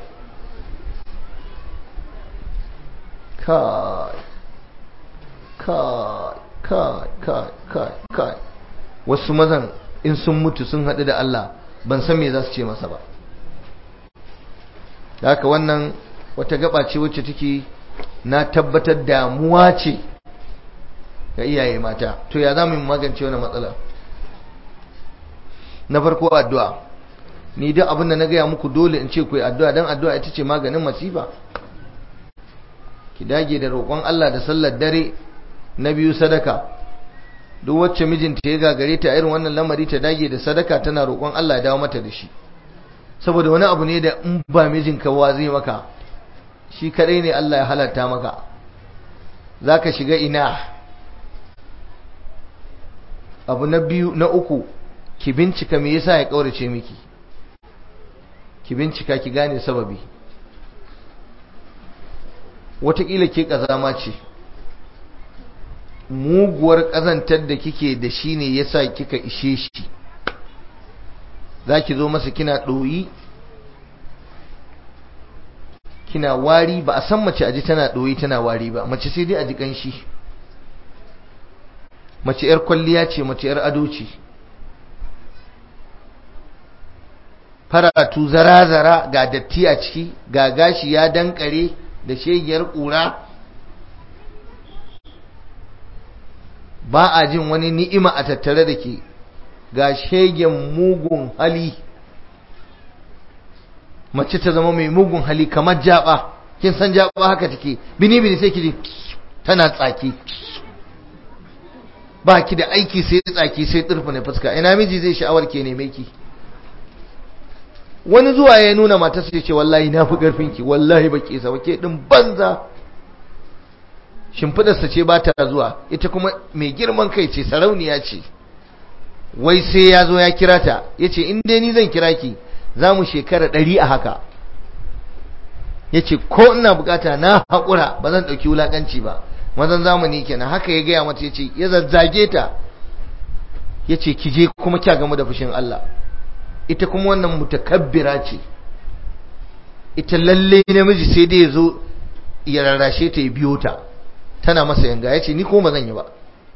kai kai kai kai kai kai wasu mazan in sun mutu sun haɗu da Allah ban san me za su ce masa ba da haka wannan wata gaba ce wacce take na tabbatar damuwa ce ga iyaye mata to ya za mu yi magance wannan matsala na farko addu'a ni duk abin da na gaya muku dole in ce ku yi addu'a don addu'a ita ce maganin masifa ki dage da roƙon Allah da sallar dare na biyu sadaka duk wacce mijinta ya gagare ta irin wannan lamari ta dage da sadaka tana roƙon Allah ya dawo mata da shi saboda wani abu ne da in ba mijinka wa zai maka shi kadai ne Allah ya halatta maka zaka shiga ina abu na biyu na uku ki bincika me yasa ya kaurace miki ki bincika ki gane sababi watakila ke kazama ce muguwar kazantar da kike da shi ne yasa kika ishe shi zaki zo masa kina ɗoyi kina wari ba a san mace aji tana ɗoyi tana wari ba mace sai dai aji ƙanshi mace 'yar kwalliya ce mace 'yar ado ce faratu zara-zara ga datti a ciki ga gashi ya dankare da shegiyar ƙura ba a jin wani ni'ima a tattare da ke ga shegen mugun hali mace ta zama mai mugun hali kamar jaba kin san jaba haka take bini bini sai ki ji tana tsaki ba ki da aiki sai tsaki sai turfa ne fuska ina miji zai sha'awar ke neme ki wani zuwa ya nuna matarsa ya ce wallahi na fi ƙarfinki wallahi ba ke sa ke ɗin banza shimfidarsa ce ba ta zuwa ita kuma mai girman kai ce sarauniya ce wai sai ya zo ya kira ta ya ce in dai ni zan kira ki za mu shekara ɗari a haka ya ce ko ina bukata na haƙura ba zan ɗauki wulaƙanci ba mazan zamani kenan haka ya gaya mata ya ce ya zazzage ta ya ce ki je kuma kya gamu da fushin Allah ita kuma wannan mutakabbira ce ita lalle namiji sai dai ya zo ya rarrashe ta ya biyo ta tana masa yanga ya ce ni kuma ba zan yi ba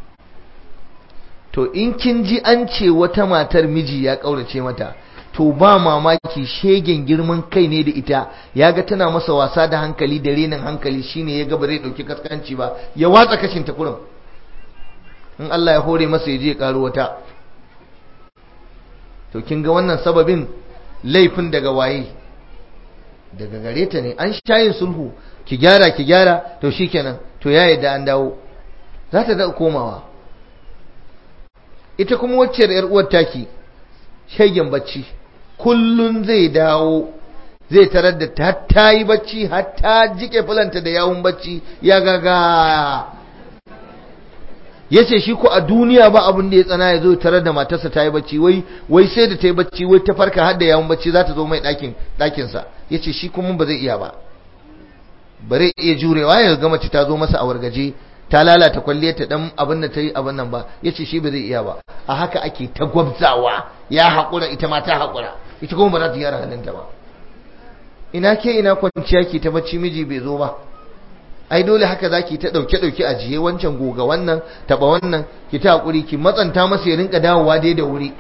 to in kin ji an ce wata matar miji ya ƙaurace mata to ba mamaki shegen girman kai ne da ita ya ga tana masa wasa da hankali da renin hankali shine ya ga ba zai ɗauki kaskanci ba ya watsa kashin ta kurum in Allah ya hore masa ya je ya ƙaro wata to kin ga wannan sababin laifin daga waye daga gare ta ne an shayin sulhu ki gyara ki gyara to shikenan to ya yadda an dawo za ta da komawa ita kuma wacce yar uwar taki shegen bacci kullun zai dawo zai tarar da ta ta yi bacci har ta jike fulanta da yawun bacci ya gaga ya ce shi ko a duniya ba abin da ya tsana ya zo tarar da matarsa ta yi bacci wai wai sai da ta yi bacci wai ta farka har da yawun bacci za ta zo mai ɗakin ɗakinsa ya ce shi kuma ba zai iya ba ba zai iya jurewa ya ga mace ta zo masa a wargaje ta lalata kwalliyar ta dan abin da ta yi abin nan ba ya ce shi ba zai iya ba a haka ake ta gwabzawa ya haƙura ita ma ta haƙura ita kuma ba za ta gyara halinta ba ina ke ina kwanciya ki ta bacci miji bai zo ba ai dole haka zaki ta dauke dauke a jiye wancan goga wannan taba wannan ki ta hakuri ki matsanta masa ya rinka dawowa dai da wuri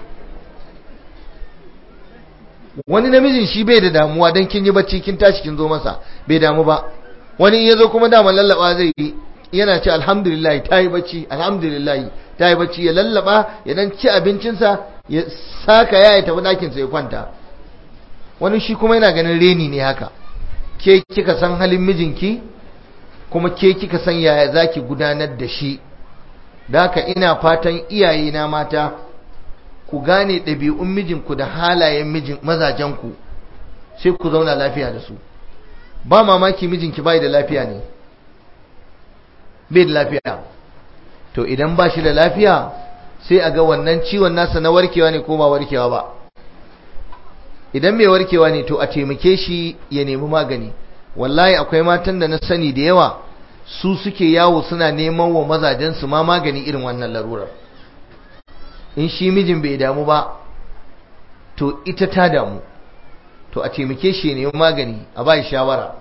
wani namijin shi bai da damuwa dan kin yi bacci kin tashi kin zo masa bai damu ba wani ya zo kuma dama lallaba zai yi yana ce alhamdulillah ta yi bacci alhamdulillah ta yi bacci ya lallaba ya dan ci abincinsa ya saka ya tafi ɗakinsa ya kwanta wani shi kuma yana ganin reni ne haka ke kika san halin mijinki kuma ke kika san yaya zaki gudanar da shi da haka ina fatan iyaye na mata ku gane ɗabi'un mijinku da halayen mijin mazajenku sai ku zauna lafiya da su ba mamaki mijinki bai da lafiya ne bai da lafiya to idan ba shi da lafiya sai a ga wannan ciwon nasa na warkewa ne ko ba warkewa ba idan mai warkewa ne to a taimake shi ya nemi magani wallahi akwai matan da na sani da yawa su suke yawo suna neman wa mazajensu ma magani irin wannan larurar in shi mijin bai damu ba to ita ta damu to a taimake shi ya nemi magani a ba shawara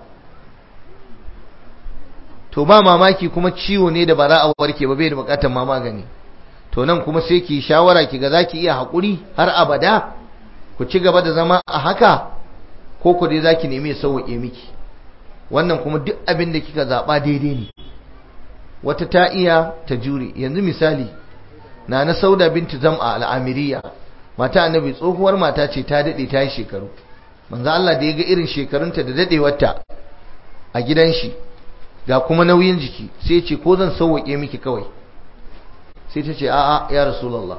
to ba mamaki kuma ciwo ne da ba za a warke ba bai da bukatar ma magani to nan kuma sai ki shawara ki ga zaki iya haƙuri har abada ku ci gaba da zama a haka ko ku dai zaki nemi ya sauwaƙe miki wannan kuma duk abin da kika zaɓa daidai ne wata ta iya ta jure yanzu misali na na sauda binti zam'a al'amiriya mata annabi tsohuwar mata ce ta daɗe ta yi shekaru manzo Allah da ya ga irin shekarunta da daɗewarta a gidan shi ga kuma nauyin jiki sai ce ko zan sauwaƙe miki kawai sai ta ce a'a ya rasulullah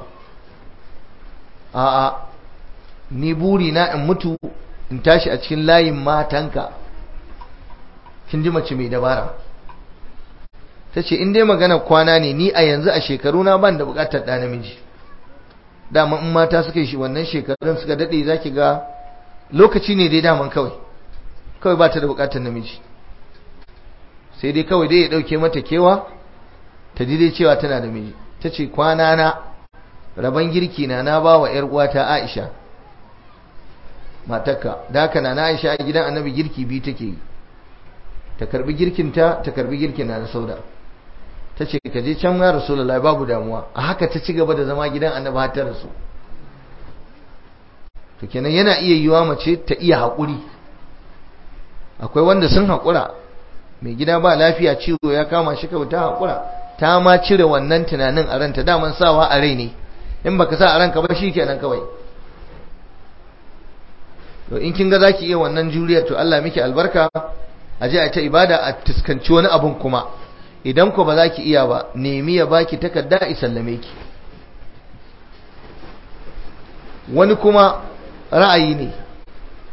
a'a ni buri na in mutu in tashi a cikin layin matanka kin ji mace mai dabara ta ce in dai magana kwana ne ni a yanzu a shekaru na ban da bukatar ɗa namiji dama in mata suka yi wannan shekarun suka daɗe za ki ga lokaci ne dai daman kawai kawai ba ta da bukatar namiji sai dai kawai dai ya ɗauke mata kewa ta ji dai cewa tana da miji ta ce kwana na rabon girki na na ba wa 'yar uwata aisha matakka da haka na aisha a gidan annabi girki biyu take yi ta karbi girkinta ta karbi girkin na sauda ta ce ka je can ya rasulullahi babu damuwa a haka ta ci gaba da zama gidan annabi har ta rasu to kenan yana iya yiwa mace ta iya haƙuri akwai wanda sun haƙura mai gida ba lafiya ciwo ya kama shi kawai ta haƙura ta ma cire wannan tunanin a ranta daman sawa a rai ne in baka sa a ranka ba shi kenan kawai to in kin ga zaki iya wannan juriyar to Allah miki albarka a je a ta ibada a tuskanci wani abun kuma idan ku ba za ki iya ba nemi ya baki takarda a sallame ki wani kuma ra'ayi ne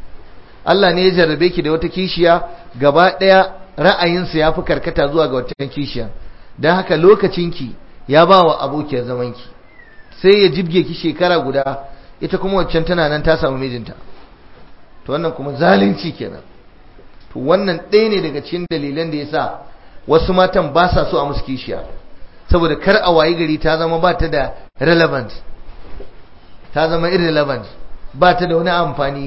Allah ne ya jarrabe ki da wata kishiya gaba ɗaya ra'ayinsa ya fi karkata zuwa ga wata kishiya don haka lokacinki ya ba wa abokiyar zamanki sai ya jibge ki shekara guda ita kuma waccan tana nan ta samu mijinta to wannan kuma zalunci kenan to wannan ɗaya ne daga cikin dalilan da ya sa wasu matan ba sa so a musu kishiya saboda kar a wayi gari ta zama ba ta da relevant ta zama irrelevant ba ta da wani amfani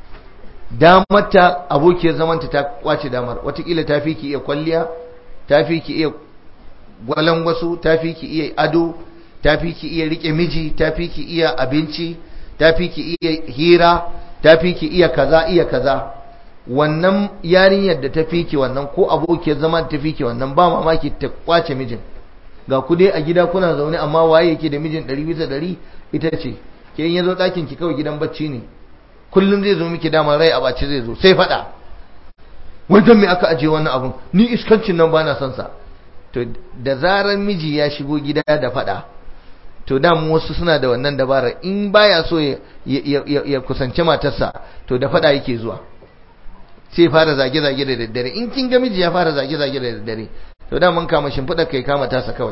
damarta abokiyar zamanta ta kwace damar watakila ta fi ki iya kwalliya ta fi ki iya gwalangwaso ta fi ki iya ado ta fi ki iya rike miji ta fi ki iya abinci ta fi ki iya hira ta fi ki iya kaza iya kaza wannan yarinyar da ta fi ki wannan ko abokiyar zama da ta fi ki wannan ba mamaki ta kwace mijin ga ku dai a gida kuna zaune amma waye yake da mijin ɗari bisa ɗari ita ce ke in ya zo ɗakin ki kawai gidan bacci ne kullum zai zo miki damar rai a bace zai zo sai faɗa wajen me aka ajiye wannan abun ni iskancin nan ba na son sa to da zarar miji ya shigo gida da faɗa to da mu wasu suna da wannan dabarar in baya so ya kusance matarsa to da faɗa yake zuwa sai fara zage-zage da daddare in kin ga miji ya fara zage-zage da daddare to da mun kama shimfiɗa kai kama tasa kawai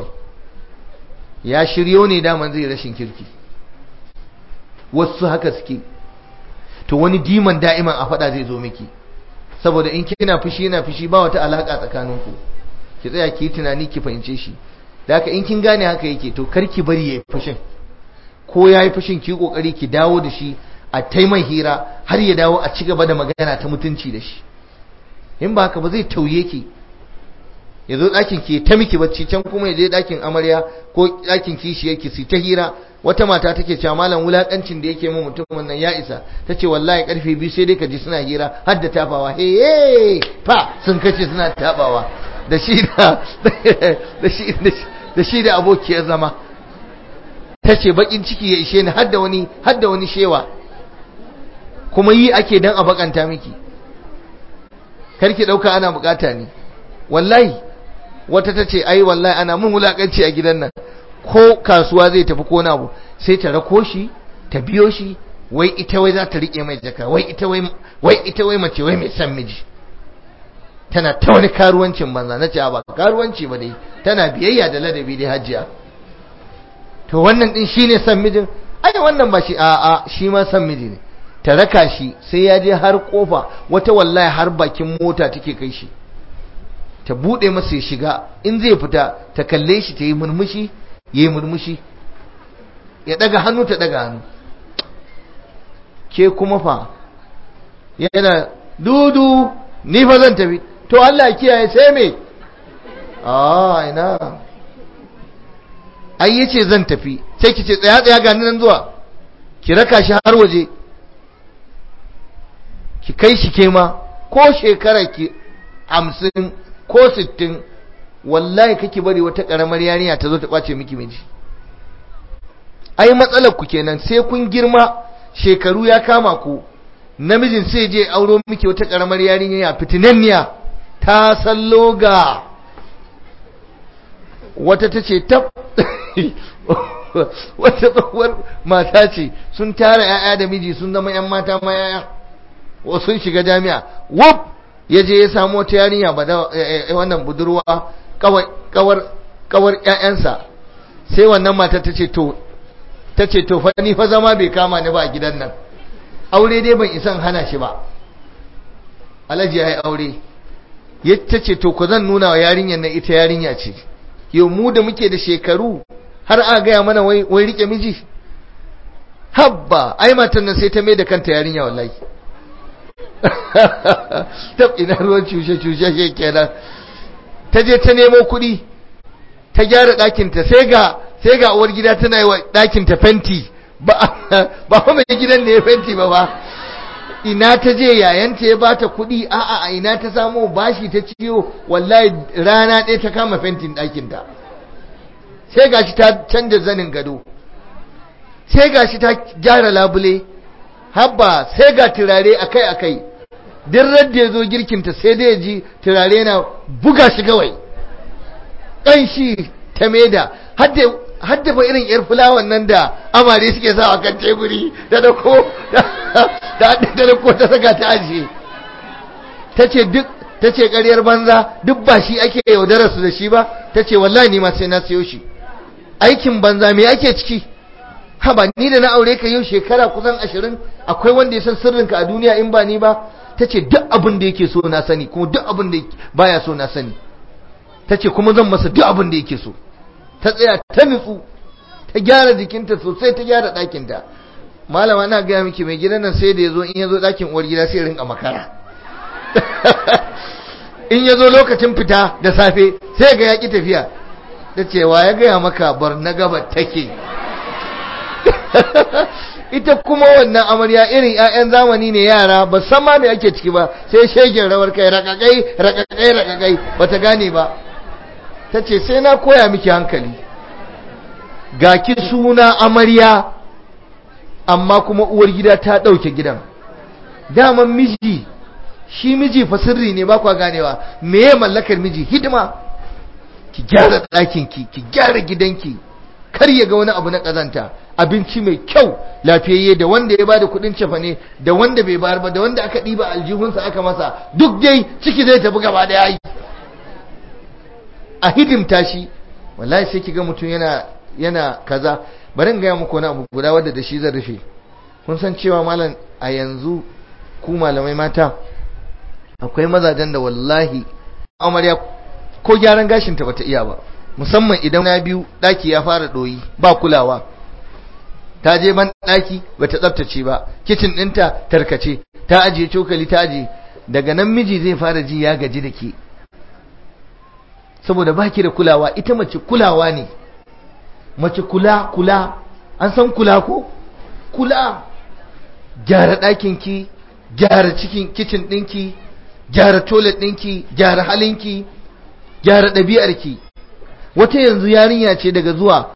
ya shiryo ne daman zai rashin kirki wasu haka suke to wani diman da'iman a faɗa zai zo miki saboda in kina fushi yana fushi ba wata alaka tsakaninku ki tsaya ki yi tunani ki fahimce shi da haka in kin gane haka yake to kar ki bari yayi fushin ko yayi fushin ki kokari ki dawo da shi a taimai hira har ya dawo a ci gaba da magana ta mutunci da shi in ba haka ba zai tauye ki ya zo ɗakin ki ta miki bacci can kuma ya je ɗakin amarya ko ɗakin kishiyar ki su ta hira wata mata take cewa malam wulakancin da yake min mutumin nan ya isa tace wallahi karfe biyu sai dai ka ji suna hira har da tafawa he he fa sun kace suna tabawa da shi da da shi da shi da abokiyar zama tace bakin ciki ya ishe ni har da wani har da wani shewa kuma yi ake dan a bakanta miki karki dauka ana bukata ne wallahi wata tace ai wallahi ana mun wulakanci a gidan nan ko kasuwa zai tafi ko na abu sai ta rako shi ta biyo shi wai ita wai za ta rike mai jaka wai ita wai wai ita wai mace wai mai san miji tana ta wani karuwancin banza na ce ba karuwanci ba dai tana biyayya da ladabi dai hajiya to wannan din shine san mijin ai wannan ba shi a a shi ma san miji ne ta raka shi sai ya je har kofa wata wallahi har bakin mota take kai shi ta bude masa ya shiga in zai fita ta kalle shi ta yi murmushi ya yi murmushi ya daga hannu ta daga hannu ke kuma fa yana dudu ni fa zan tafi to Allah kiyaye sai me a ina ai yace zan tafi sai ki ce tsaya tsaya ga nan zuwa ki raka shi har waje ki kai shi ke ma ko shekara ki hamsin ko sittin wallahi kake bari wata karamar yarinya ta zo ta kwace miki miji ai matsalar ku kenan sai kun girma shekaru ya kama ku namijin sai je auro miki wata karamar yarinya fitinanniya ta sallo ga wata tace tab wata tsohuwar mata ce sun tara 'ya'ya da miji sun zama 'yan mata ma 'ya'ya wasu sun shiga jami'a wuf ya je ya samu wata yarinya ba da wannan budurwa kawar kawar ƴaƴansa sai wannan mata tace to tace to fa ni fa zama bai kama ni ba a gidan nan aure dai ban isan hana shi ba alaji yayi aure ya tace to ko zan nuna wa yarinyar nan ita yarinya ce yau mu da muke da shekaru har a gaya mana wai wai rike miji habba ai matan nan sai ta mai da kanta yarinya wallahi tab ina ruwan cushe-cushe shi kenan ta je ta nemo kuɗi ta gyara ɗakinta sai ga sai ga uwar gida tana yi wa ɗakinta fenti ba ba kuma gidan ne ya fenti ba ba ina ta je yayanta ya bata kuɗi a'a a ina ta samu bashi ta ciwo wallahi rana ɗaya ta kama fentin ɗakinta sai gashi ta canja zanin gado sai gashi ta gyara labule habba sai ga turare akai-akai duk radda ya zo girkinta sai dai ji turare na buga shi kawai ƙanshi ta maida hadda fa irin yar fulawan nan da amare suke sa a kan teburi da da ko da da ko ta saka ta ajiye tace duk tace ƙaryar banza duk ba shi ake yaudarar su da shi ba tace wallahi ni ma sai na siyo shi aikin banza me ake ciki haba ni da na aure ka yau shekara kusan ashirin akwai wanda ya san sirrinka a duniya in ba ni ba tace duk abin da yake so na sani kuma duk abin da baya so na sani tace kuma zan masa duk abin da yake so ta tsaya ta nutsu ta gyara jikinta sosai ta gyara ɗakinta malama na gaya miki mai gidan nan sai da ya zo in ya zo ɗakin uwar gida sai rinka makara in ya zo lokacin fita da safe sai ga yaƙi tafiya ta cewa ya gaya maka bar na gaba take ita kuma wannan amarya irin 'ya'yan zamani ne yara ba san ma me ake ciki ba sai shegen rawar kai rakakai rakakai rakakai bata gane ba ta ce sai na koya miki hankali ga ki suna amarya amma kuma uwar gida ta ɗauke gidan daman miji shi miji fa sirri ne ba kwa ganewa meye mallakar miji hidima ki gyara ɗakinki ki gyara gidanki kar ya ga wani abu na ƙazanta abinci mai kyau lafiyayye da wanda ya bada kuɗin cefane da wanda bai bayar ba da wanda aka ɗiba aljihunsa aka masa duk dai ciki zai tafi gaba da yayi a hidimta shi wallahi sai kiga mutum yana yana kaza bari in gaya muku wani abu guda wadda da shi zan rufe kun san cewa malam a yanzu ku malamai mata akwai mazajen da wallahi amarya ko gyaran gashin ta bata iya ba musamman idan na biyu daki ya fara doyi ba kulawa ta je ban daki bata tsaftace ba kitchen ɗinta tarkace ta ajiye cokali ta ajiye daga nan miji zai fara ji ya gaji da ke saboda baki da kulawa ita mace kulawa ne mace kula kula an san kula ko kula gyara ɗakinki gyara cikin kicin ɗinki gyara toilet ɗinki gyara halinki gyara ɗabi'arki wata yanzu yarinya ce daga zuwa